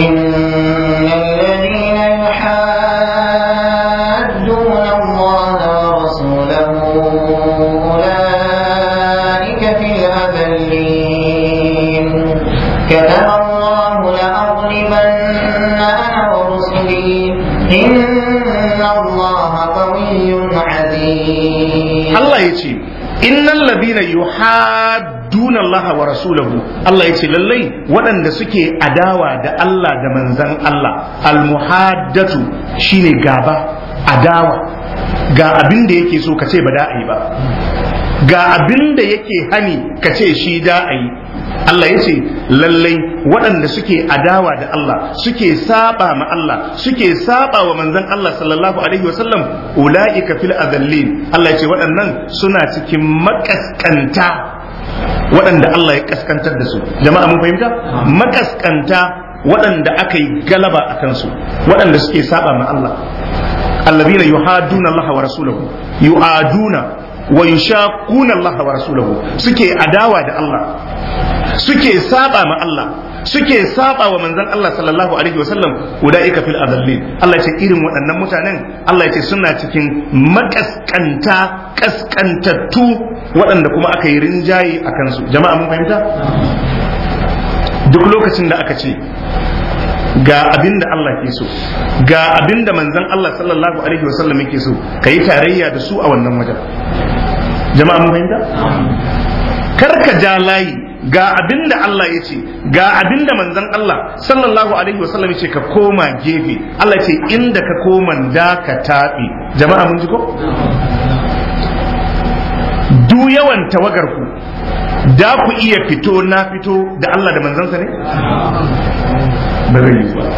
كتب الله لأغلبن أنا ورسلي إن الله قوي عزيز Allah ya ce innal ladina yuhadduna Allah wa rasulahu Allah ya ce lallai waɗanda suke adawa da Allah da manzan Allah almuhaddatu shine gaba adawa ga abin da yake so ka ce ba da a yi ba ga abin da yake hani ka ce shi da a yi Allah ya ce lallai waɗanda suke adawa da Allah suke saba ma Allah suke saba wa manzon Allah sallallahu alaihi wasallam ula'ika fil azallin Allah ya ce waɗannan suna cikin makaskanta waɗanda Allah ya kaskantar da su jama'a mun fahimta makaskanta waɗanda aka yi galaba a kansu waɗanda suke saba ma Allah allazina yuhaduna Allah wa rasulahu yu'aduna wa yushaquna Allah wa rasulahu suke adawa da Allah suke saba ma Allah suke saba wa manzon Allah sallallahu alaihi wa sallam ulaika fil adallin Allah ya ce irin waɗannan mutanen Allah ya ce suna cikin makaskanta kaskantattu waɗanda kuma aka yi rinjaye a kansu jama'a mun fahimta duk lokacin da aka ce ga abin da Allah ke so ga abin da manzon Allah sallallahu alaihi wa sallam yake so kayi tarayya da su a wannan wajen jama'a mun fahimta kar ka ja layi ga abin da Allah ya ce ga abin da manzon Allah sallallahu alaihi wasallam ya ce ka koma gefe Allah ya ce inda ka koma da ka taɓe jama'a mun ji ko du yawan tawagar ku da ku iya fito na fito da Allah da manzansa ne ba zai yi ba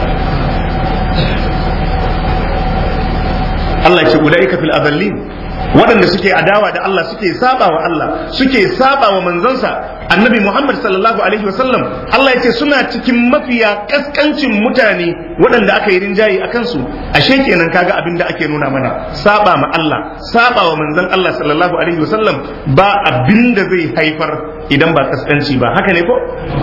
Allah ya ce ulaika fil adallin waɗanda suke adawa da Allah suke saba wa Allah suke saba wa manzansa annabi Muhammad sallallahu alaihi wasallam Allah ya ce suna cikin mafiya kaskancin mutane waɗanda aka yi rinjaye a kansu ashe kenan kaga abin da ake nuna mana saba ma Allah saba wa manzon Allah sallallahu alaihi wasallam ba abin da zai haifar idan ba kaskanci ba haka ne ko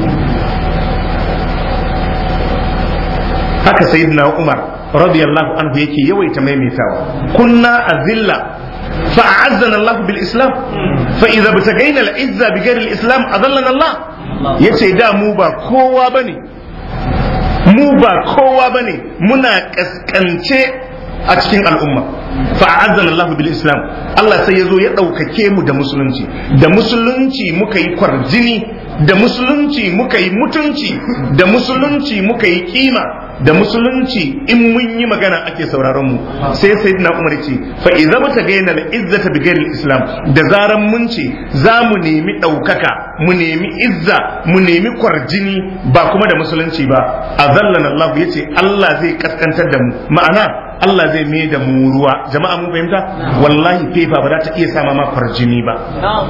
haka sayyidina Umar radiyallahu anhu yake yawaita maimaitawa kunna azilla فأعزنا الله بالإسلام فإذا ابتغينا العزة بغير الإسلام أذلنا الله yace da mu ba kowa bane mu ba kowa bane muna kaskance a cikin al'umma fa'azzana Allah bil Islam Allah sai ya zo ya ɗaukake mu da musulunci da musulunci muka yi kwarjini da musulunci muka yi mutunci da musulunci muka yi kima da musulunci in mun yi magana ake sauraron mu sai sayyidina Umar ce fa idza mutagaina al izzata bi ghairi islam da zaran mun ce za mu nemi ɗaukaka mu nemi izza mu nemi kwarjini ba kuma da musulunci ba azallana Allah yace Allah zai kaskantar da mu ma'ana Allah zai mai da mu ruwa jama'a mun fahimta wallahi fefa ba za ta iya sama ma kwarjini ba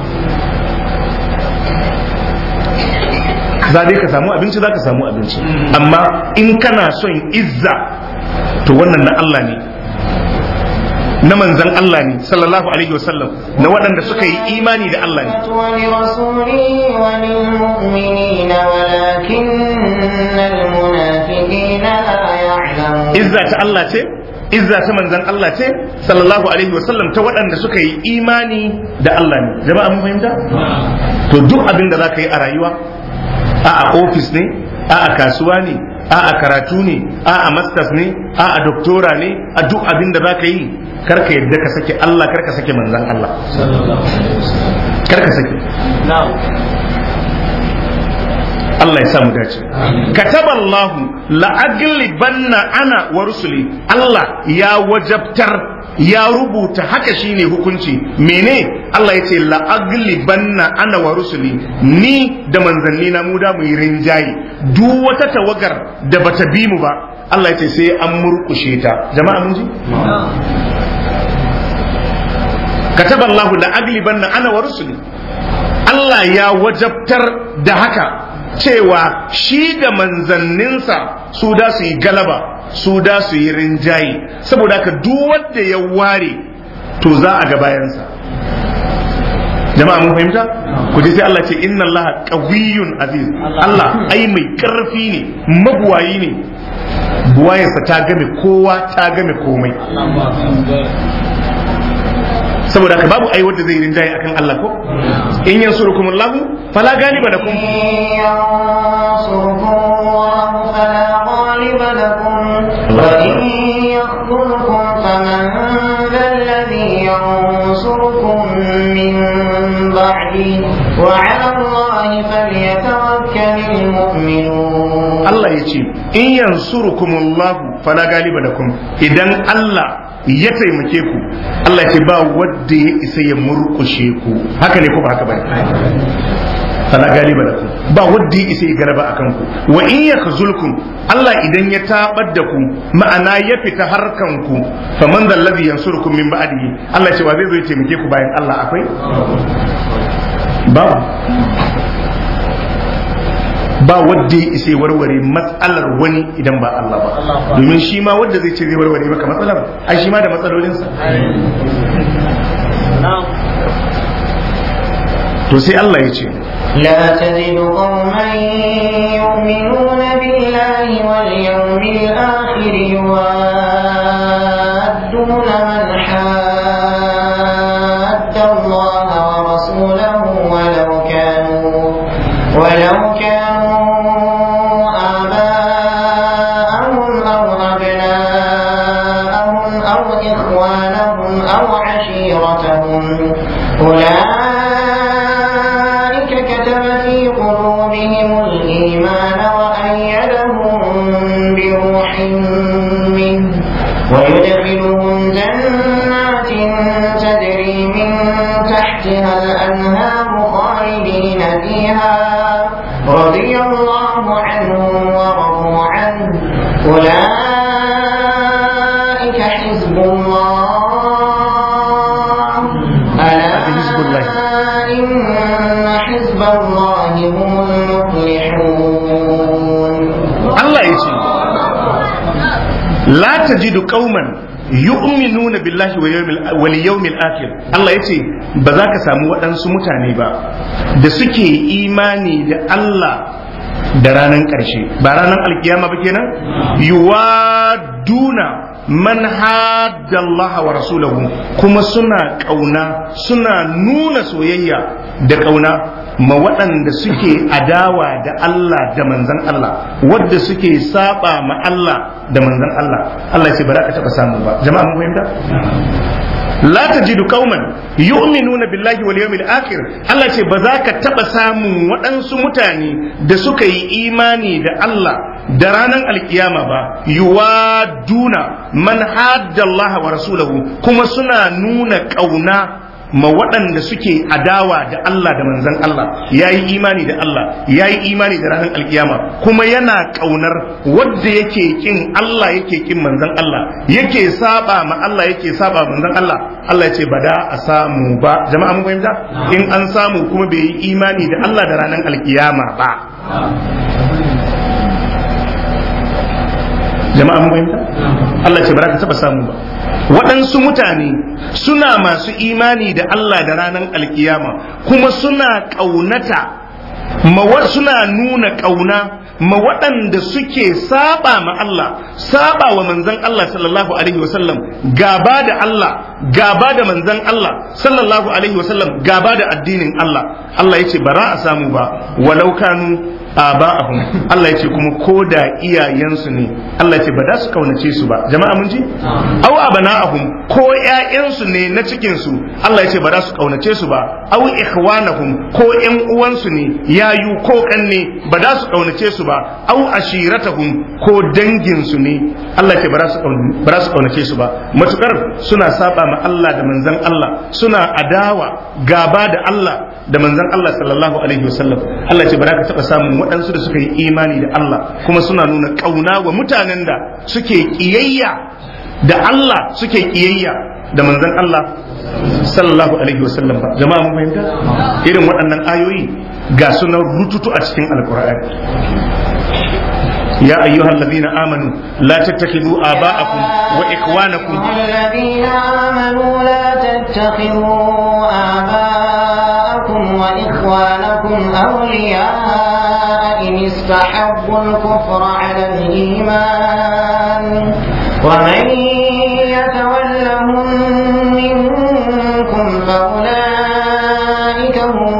za dai ka samu abinci za ka samu abinci amma in kana son izza to wannan na Allah ne na manzan Allah ne sallallahu alaihi wasallam na waɗanda suka yi imani da Allah ne ولرسوله وللمؤمنين ولكن المنافقين لا يعلمون izza ta Allah ce izza ta manzan Allah ce sallallahu alaihi wasallam ta waɗanda suka yi imani da Allah ne jama'a mun fahimta to duk abin da za ka yi a rayuwa a a ofis ne a a kasuwa ne a a karatu ne a a masters ne a a doktora ne a duk abin da za ka yi karka yadda ka sake Allah karka sake manzan Allah karka sake Allah ya samu dace kataballahu la'aglibanna ana wa rusuli Allah ya wajabtar ya rubuta haka shine hukunci mene Allah ya ce la'aglibanna ana wa rusuli ni da manzanni na mu da mu yi rinjaye duk wata tawagar da bata bi mu ba Allah ya ce sai an murkushe ta jama'a mun ji kataballahu la'aglibanna ana wa rusuli Allah ya wajabtar da haka cewa shi da manzanninsa su da su yi galaba su da su yi rinjaye saboda haka duk wanda ya ware to za a ga bayansa jama'a mun fahimta ku ji sai Allah ce inna Allah qawiyyun aziz Allah ai mai karfi ne mabuwayi ne buwayarsa ta game kowa ta game komai saboda haka babu ai wanda zai rinjaye akan Allah ko in yansurukum Allah fala ganiba lakum ينصركم الله فلا غالب لكم وإن يخذلكم فمن ذا الذي ينصركم من بعده وعلى الله فليتوكل المؤمنون Allah ya ce in yansurukum Allah fala galiba lakum idan Allah ya taimake ku Allah ya ce ba wanda ya isa ya murkushe ku haka ne ko ba haka bane fala galiba lakum ba wanda ya isa ya garaba akan ku wa in yakhzulkum Allah idan ya tabar da ku ma'ana ya fita harkan ku faman zal ladhi yansurukum min ba'dihi Allah ya ce wa zai zo ya taimake ku bayan Allah akwai babu ba wadda ya isa warware matsalar wani idan ba Allah ba domin shi ma wadda zai ce zai warware maka matsalar ai shi ma da matsalolinsa to sai Allah ya ce لا تجد قوما يؤمنون بالله واليوم الآخر يوادون من حاد الله ورسوله ولو كانوا ولو كانوا آباءهم أو أبناءهم أو إخوانهم أو عشيرتهم أولئك كتب في قلوبهم الإيمان وأيدهم بروح منه ويدخلهم جنات تجري من تحتها الأنهار خالدين فيها رضي الله عنهم ورضوا عنه أولئك حزب الله ألا حزب الله. إن حزب الله هم المفلحون Allah ya ce la tajidu qauman yu'minuna billahi wa yawmil wal yawmil akhir Allah ya ce ba za ka samu waɗansu mutane ba da suke imani da Allah da ranar ƙarshe ba ranar alkiyama ba kenan yuwaduna man hadda Allah wa rasulahu kuma suna ƙauna suna nuna soyayya da ƙauna ma waɗanda suke adawa da Allah da manzan Allah wadda suke saba ma Allah da manzan Allah Allah ya ce ba za ka taɓa samu ba jama'a mun fahimta la tajidu qauman yu'minuna billahi wal yawmil akhir Allah ce ba za ka taba samun waɗansu mutane da suka yi imani da Allah da ranar alkiyama ba yuwaduna man hadda Allah wa rasulahu kuma suna nuna kauna ma waɗanda suke adawa da Allah da manzan Allah ya yi imani da Allah ya yi imani da ranar alkiyama kuma yana ƙaunar wadda yake kin Allah yake kin manzan Allah yake saba ma Allah yake saba manzan Allah Allah ya ce ba da a samu ba jama'a mun fahimta in an samu kuma bai yi imani da Allah da ranar alkiyama ba jama'a mun fahimta Allah ce ba za ka taba samu ba waɗansu mutane suna masu imani da Allah da ranar alkiyama kuma suna ƙaunata ma- suna nuna ƙauna ma waɗanda suke saba ma Allah saba wa manzon Allah sallallahu alaihi wasallam gaba da Allah gaba da manzon Allah sallallahu alaihi wasallam gaba da addinin Allah Allah ya ce ba za a samu ba walau kanu aba'ahum Allah ya ce kuma ko da iyayensu ne Allah ya ce ba za su kaunace su ba jama'a mun ji aw abana'ahum ko ƴaƴansu ne na cikin su Allah ya ce ba za su kaunace su ba aw ikhwanahum ko ƴan uwansu ne yayu ko kanne ba za su kaunace su ba aw ashiratahum ko dangin su ne Allah ya ce ba za su kaun- ba za su kaunace su ba matukar suna saba ma Allah da manzon Allah suna adawa gaba da Allah da manzon Allah sallallahu alaihi wasallam Allah ya ce ba za ka taba samun waɗansu da suka yi imani da Allah kuma suna nuna ƙauna wa mutanen da suke ƙiyayya da Allah suke ƙiyayya da manzon Allah sallallahu alaihi wasallam ba jama'a mun fahimta irin waɗannan ayoyi ga sunan rututu a cikin alkur'ani يا أيها الذين آمنوا لا تتخذوا آباءكم وإخوانكم الذين آمنوا لا تتخذوا آباءكم وإخوانكم أولياء إن استحبوا الكفر على الإيمان ومن يتولهم منكم فأولئك هم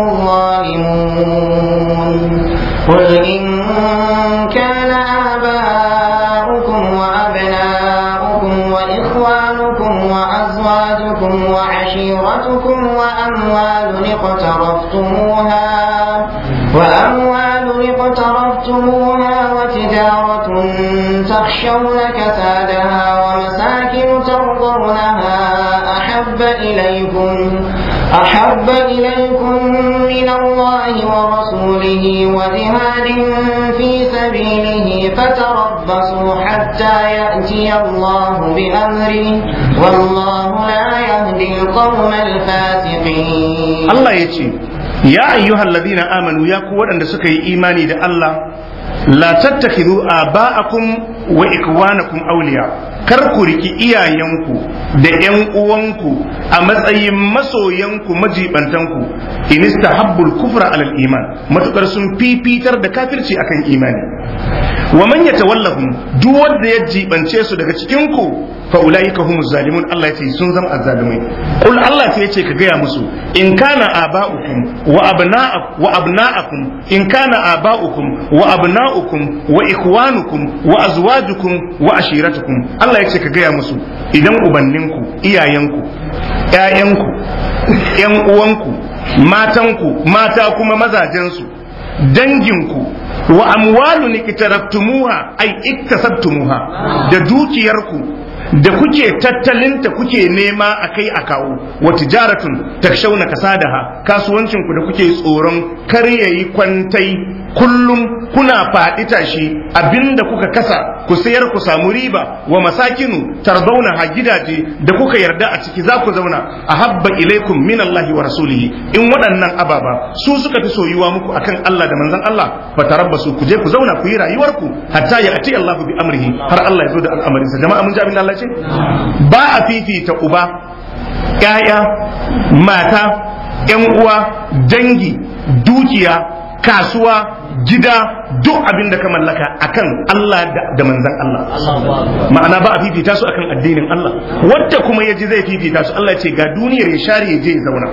الظالمون قل إن كان آباؤكم وأبناؤكم وإخوانكم وأزواجكم وعشيرتكم وأموال اقترفتموها وأموال اقترفتموها وتجارة تخشون كسادها ومساكن ترضونها أحب إليكم أحب إليكم من الله ورسوله وجهاد في سبيله فتربصوا حتى يأتي الله بأمره والله لا يهدي القوم الفاسقين Allah ya ce ya ayyuhal ladina amanu ya ku waɗanda suka yi imani da Allah la tattakhidhu aba'akum wa ikwanakum awliya kar ku riki iyayenku da ƴan uwanku a matsayin masoyanku majibantanku in istahabbul kufra alal iman matukar sun fifitar da kafirci akan imani wa man yatawallahum duk wanda ya jibance su daga cikin ku fa ulaika humuz zalimun Allah ya ce sun zama azzalimai kul Allah sai ya ce ka gaya musu in kana aba'ukum wa abna'akum wa abna'akum in kana aba'ukum wa abna'ukum wa ikwanukum wa azwajukum wa ashiratukum Allah ya ce ka gaya musu idan ubanninku iyayenku ƴaƴanku ƴan uwanku matanku mata kuma mazajensu danginku wa amwalun iktaraftumuha ay iktasabtumuha da dukiyarku da kuke tattalinta kuke nema a kai a kawo wa tijaratun takshauna kasadaha kasuwancinku da kuke tsoron kar yayi kwantai kullum kuna faɗi tashi abinda kuka kasa ku sayar ku samu riba wa masakinu tarzauna ha gidaje da kuka yarda a ciki za ku zauna a habba ilaikum min Allah wa rasulihi in waɗannan ababa su suka fi soyuwa muku akan Allah da manzon Allah fa tarabbasu ku je ku zauna ku yi rayuwarku hatta ya ati Allah bi amrihi har Allah ya zo da al'amarinsa jama'a mun ji abin da Allah ce ba a fifita uba ƴaƴa mata ƴan uwa dangi dukiya kasuwa gida duk abin da ka mallaka akan Allah da manzan Allah ma'ana ba a fifita su akan addinin Allah wadda kuma ya ji zai fifita su Allah ce ga duniyar ya share ya je ya zauna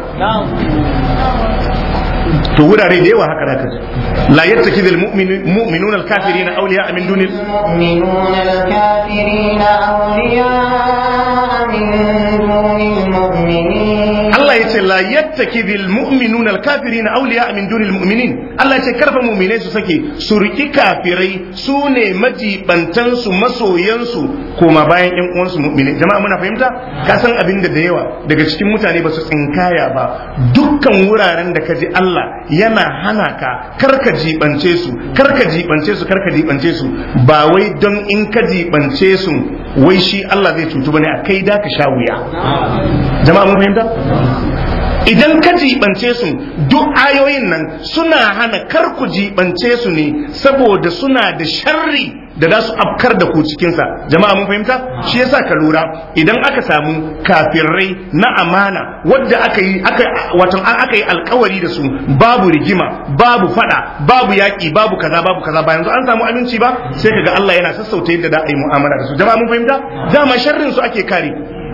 to wurare da yawa haka zaka ji la yattakidul mu'minuna al-kafirina awliya min dunil المؤمنون الكافرين أولياء من دون المؤمنين Allah ya ce la yattakidul mu'minuna al-kafirina awliya min dunil mu'minin Allah ya ce karfa mu'minai su sake su riki kafirai su ne majibantan su masoyan su koma bayan ƴan uwan su mu'minai jama'a muna fahimta ka san abin da da yawa daga cikin mutane ba su tsinkaya ba dukkan wuraren da ka ji Allah yana hana ka karka jibance su karka jibance su karka jibance su ba wai don in ka jibance su wai shi Allah zai cutu bane a kai da ka sha wuya jama'a mun fahimta idan ka jibance su duk ayoyin nan suna hana kar ku jibance su ne saboda suna da sharri da za su afkar da ku cikinsa jama'a mun fahimta shi yasa ka lura idan aka samu kafirai na amana wadda aka yi aka wato an aka yi alkawari da su babu rigima babu fada babu yaki babu kaza babu kaza ba yanzu an samu aminci ba sai kaga Allah yana sassauta yadda da a yi mu'amala da su jama'a mun fahimta dama sharrin su ake kare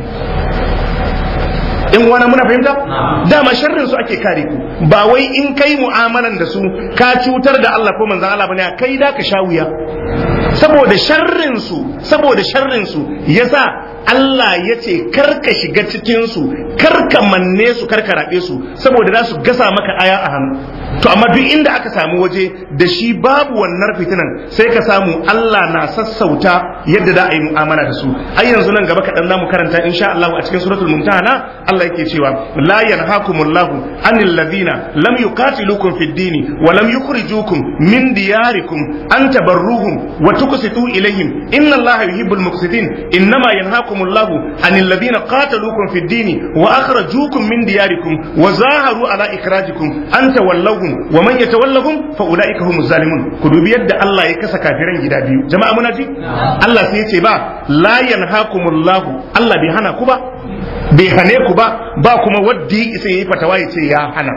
in wani muna fahimta dama sharrin su ake kare ku ba wai in kai mu'amalan da su ka cutar da Allah ko manzon Allah bane kai da ka sha wuya saboda sharrin su saboda sharrin su yasa Allah ya ce karka shiga cikin su karka manne su karka rabe su saboda za su gasa maka aya a hannu to amma duk inda aka samu waje da shi babu wannan fitinan sai ka samu Allah na sassauta yadda za a yi mu'amala da su ai yanzu nan gaba kaɗan za mu karanta insha Allah a cikin suratul mumtahana Allah yake cewa la yanhakumullahu anil ladina lam yuqatilukum fid dini wa lam yukhrijukum min diyarikum an tabarruhum wa tuqsitu ilayhim inna Allah yuhibbul muqsitin innama yanhakumullahu anil ladina qataluukum fid dini wa akhrajukum min diyarikum wa zaharu ala ikrajikum an tawallahum wa man yatawallahum fa ulaika humuz zalimun ku dubi yadda Allah ya kasa kafiran gida biyu jama'a muna ji Allah sai ya ce ba la yanhakumullahu Allah bai hana ku ba bai hane ku ba ba kuma wadda ya isa yayi fatawa ya ce ya hana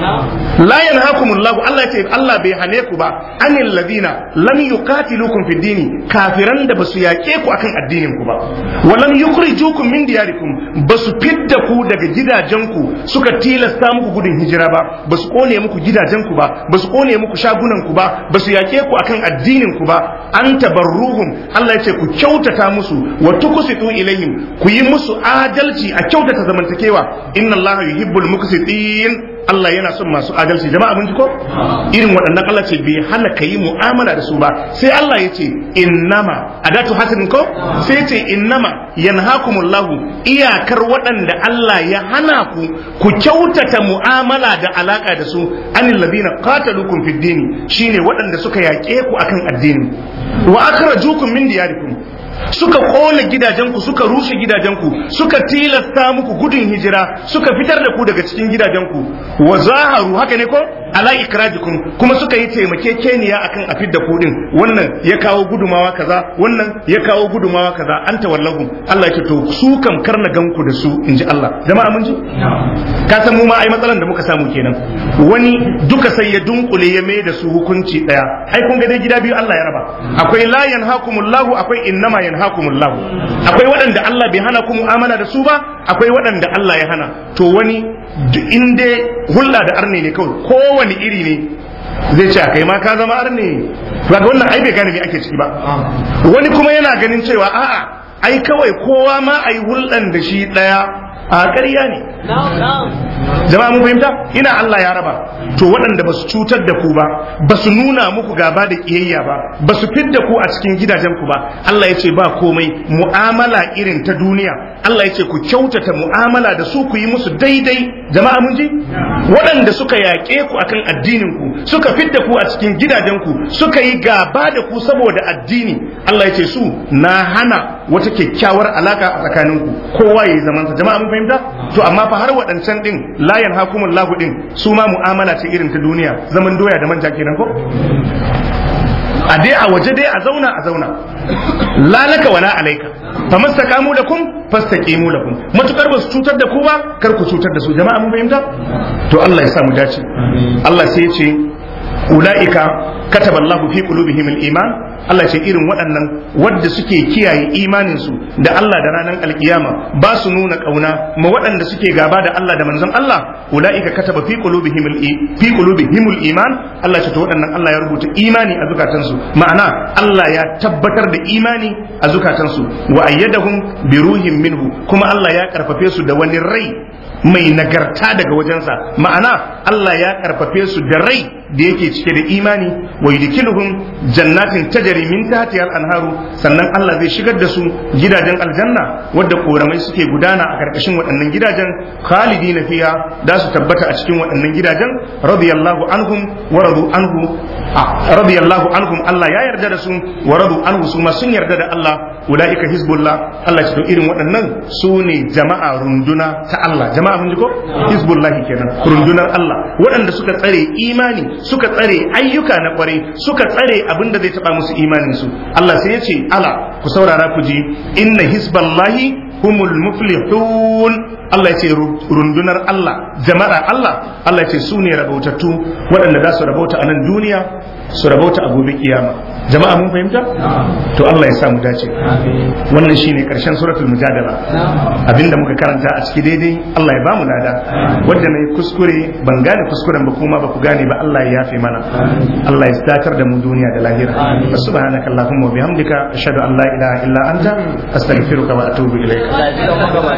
la yanhakumullahu Allah ya ce Allah bai hane ku ba anil ladina lam yuqatilukum fid dini kafiran da basu yaƙe ku akan addinin ku ba wa lam yukhrijukum min diyarikum basu fidda ku daga gidajenku suka tilasta muku gudun hijira ba basu kone muku gidajenku ba basu kone muku shagunan ku ba basu yaƙe ku akan addinin ku ba an tabarruhum Allah ya ce ku kyautata musu wa tuqsitu ilaihim ku yi musu adalci a kyautata zamantakewa inna Allah yuhibbul muqsitin Allah yana son masu adalci jama'a mun ji ko irin waɗannan Allah ce bai hana ka yi mu'amala da su ba sai Allah ya ce innama adatu hasanin ko sai ce innama yanhakumullahu iyakar waɗanda Allah ya hana ku ku kyautata mu'amala da alaka da su anil ladina qatalukum fid dini shine waɗanda suka yaƙe ku akan addini wa akhrajukum min diyarikum suka kona gidajenku suka rushe gidajenku suka tilasta muku gudun hijira suka fitar da ku daga cikin gidajenku wa zaharu haka ne ko ala ikrajikum kuma suka yi taimakekeniya akan a fidda kuɗin wannan ya kawo gudumawa kaza wannan ya kawo gudumawa kaza an tawallahu Allah yake to su kam karna ganku da su inji Allah jama'a mun ji ka san mu ma ai matsalan da muka samu kenan wani duka sai ya dunkule ya mai da su hukunci daya ai kun ga dai gida biyu Allah ya raba akwai la yanhakumullahu akwai innama yanhakumullahu akwai waɗanda Allah bai hana ku mu'amala da su ba akwai waɗanda Allah ya hana to wani in dai hulla da arne ne kawai kowane iri ne zai ce kai ma ka zama arne ga wannan ai bai gane me ake ciki ba wani kuma yana ganin cewa a'a ai kawai kowa ma ai hulɗan da shi ɗaya a ƙarya ne jama'a mun fahimta ina Allah ya raba to waɗanda ba su cutar da ku ba ba su nuna muku gaba da ƙiyayya ba ba su fidda ku a cikin gidajen ku ba Allah ya ce ba komai mu'amala irin ta duniya Allah ya ce ku kyautata mu'amala da su ku yi musu daidai jama'a mun ji waɗanda suka yaƙe ku akan addinin ku suka fidda ku a cikin gidajen ku suka yi gaba da ku saboda addini Allah ya ce su na hana wata kyakkyawar alaka a tsakaninku kowa ya yi zamansa jama'a mun fahimta to amma fa har waɗancan din layan hakumul lahu din su ma mu'amala ce irin ta duniya zaman doya da manja kenan ko a dai a waje dai a zauna a zauna lalaka wala alaika fa mastaqamu lakum fastaqimu lakum matukar ba su cutar da ku ba kar ku cutar da su jama'a mun fahimta to Allah ya sa mu dace Allah sai ya ce ulaika kataba Allah fi qulubihim al-iman Allah ce irin waɗannan wadda suke kiyaye imanin su da Allah da ranar alkiyama ba su nuna kauna ma waɗanda suke gaba da Allah da manzon Allah ulaika kataba fi qulubihim fi qulubihim al-iman Allah ce to waɗannan Allah ya rubuta imani a zukatansu ma'ana Allah ya tabbatar da imani a zukatansu wa ayyadahum bi ruhin minhu kuma Allah ya karfafe su da wani rai mai nagarta daga wajensa ma'ana Allah ya karfafe su da rai da yake cike da imani wa yudkiluhum jannatin tajri min tahtiha al-anharu sannan Allah zai shigar da su gidajen aljanna wadda koramai suke gudana a karkashin waɗannan gidajen khalidina fiha da su tabbata a cikin waɗannan gidajen radiyallahu anhum wa radu anhu radiyallahu anhum Allah ya yarda da su wa radu anhu su ma sun yarda da Allah ulaika hizbullah Allah ce to irin waɗannan su ne jama'a runduna ta Allah jama'a mun ji ko hizbullahi kenan rundunar Allah waɗanda suka tsare imani suka tsare ayyuka na kwarai suka tsare abin da zai taba musu imanin su Allah sai ya ce ala ku saurara ku ji inna hizballahi humul muflihun Allah ya ce rundunar Allah jama'ar Allah Allah ya ce su ne rabautattu waɗanda za su rabauta a nan duniya su rabauta a gobe kiyama jama'a mun fahimta to Allah ya sa mu dace wannan shine karshen suratul mujadala abinda muka karanta a ciki daidai Allah ya bamu lada wanda nayi kuskure ban gane kuskuren ba kuma ba ku gane ba Allah ya yafe mana Allah ya datar da mu duniya da lahira subhanaka allahumma wa bihamdika ashhadu an la ilaha illa anta astaghfiruka wa atubu ilaik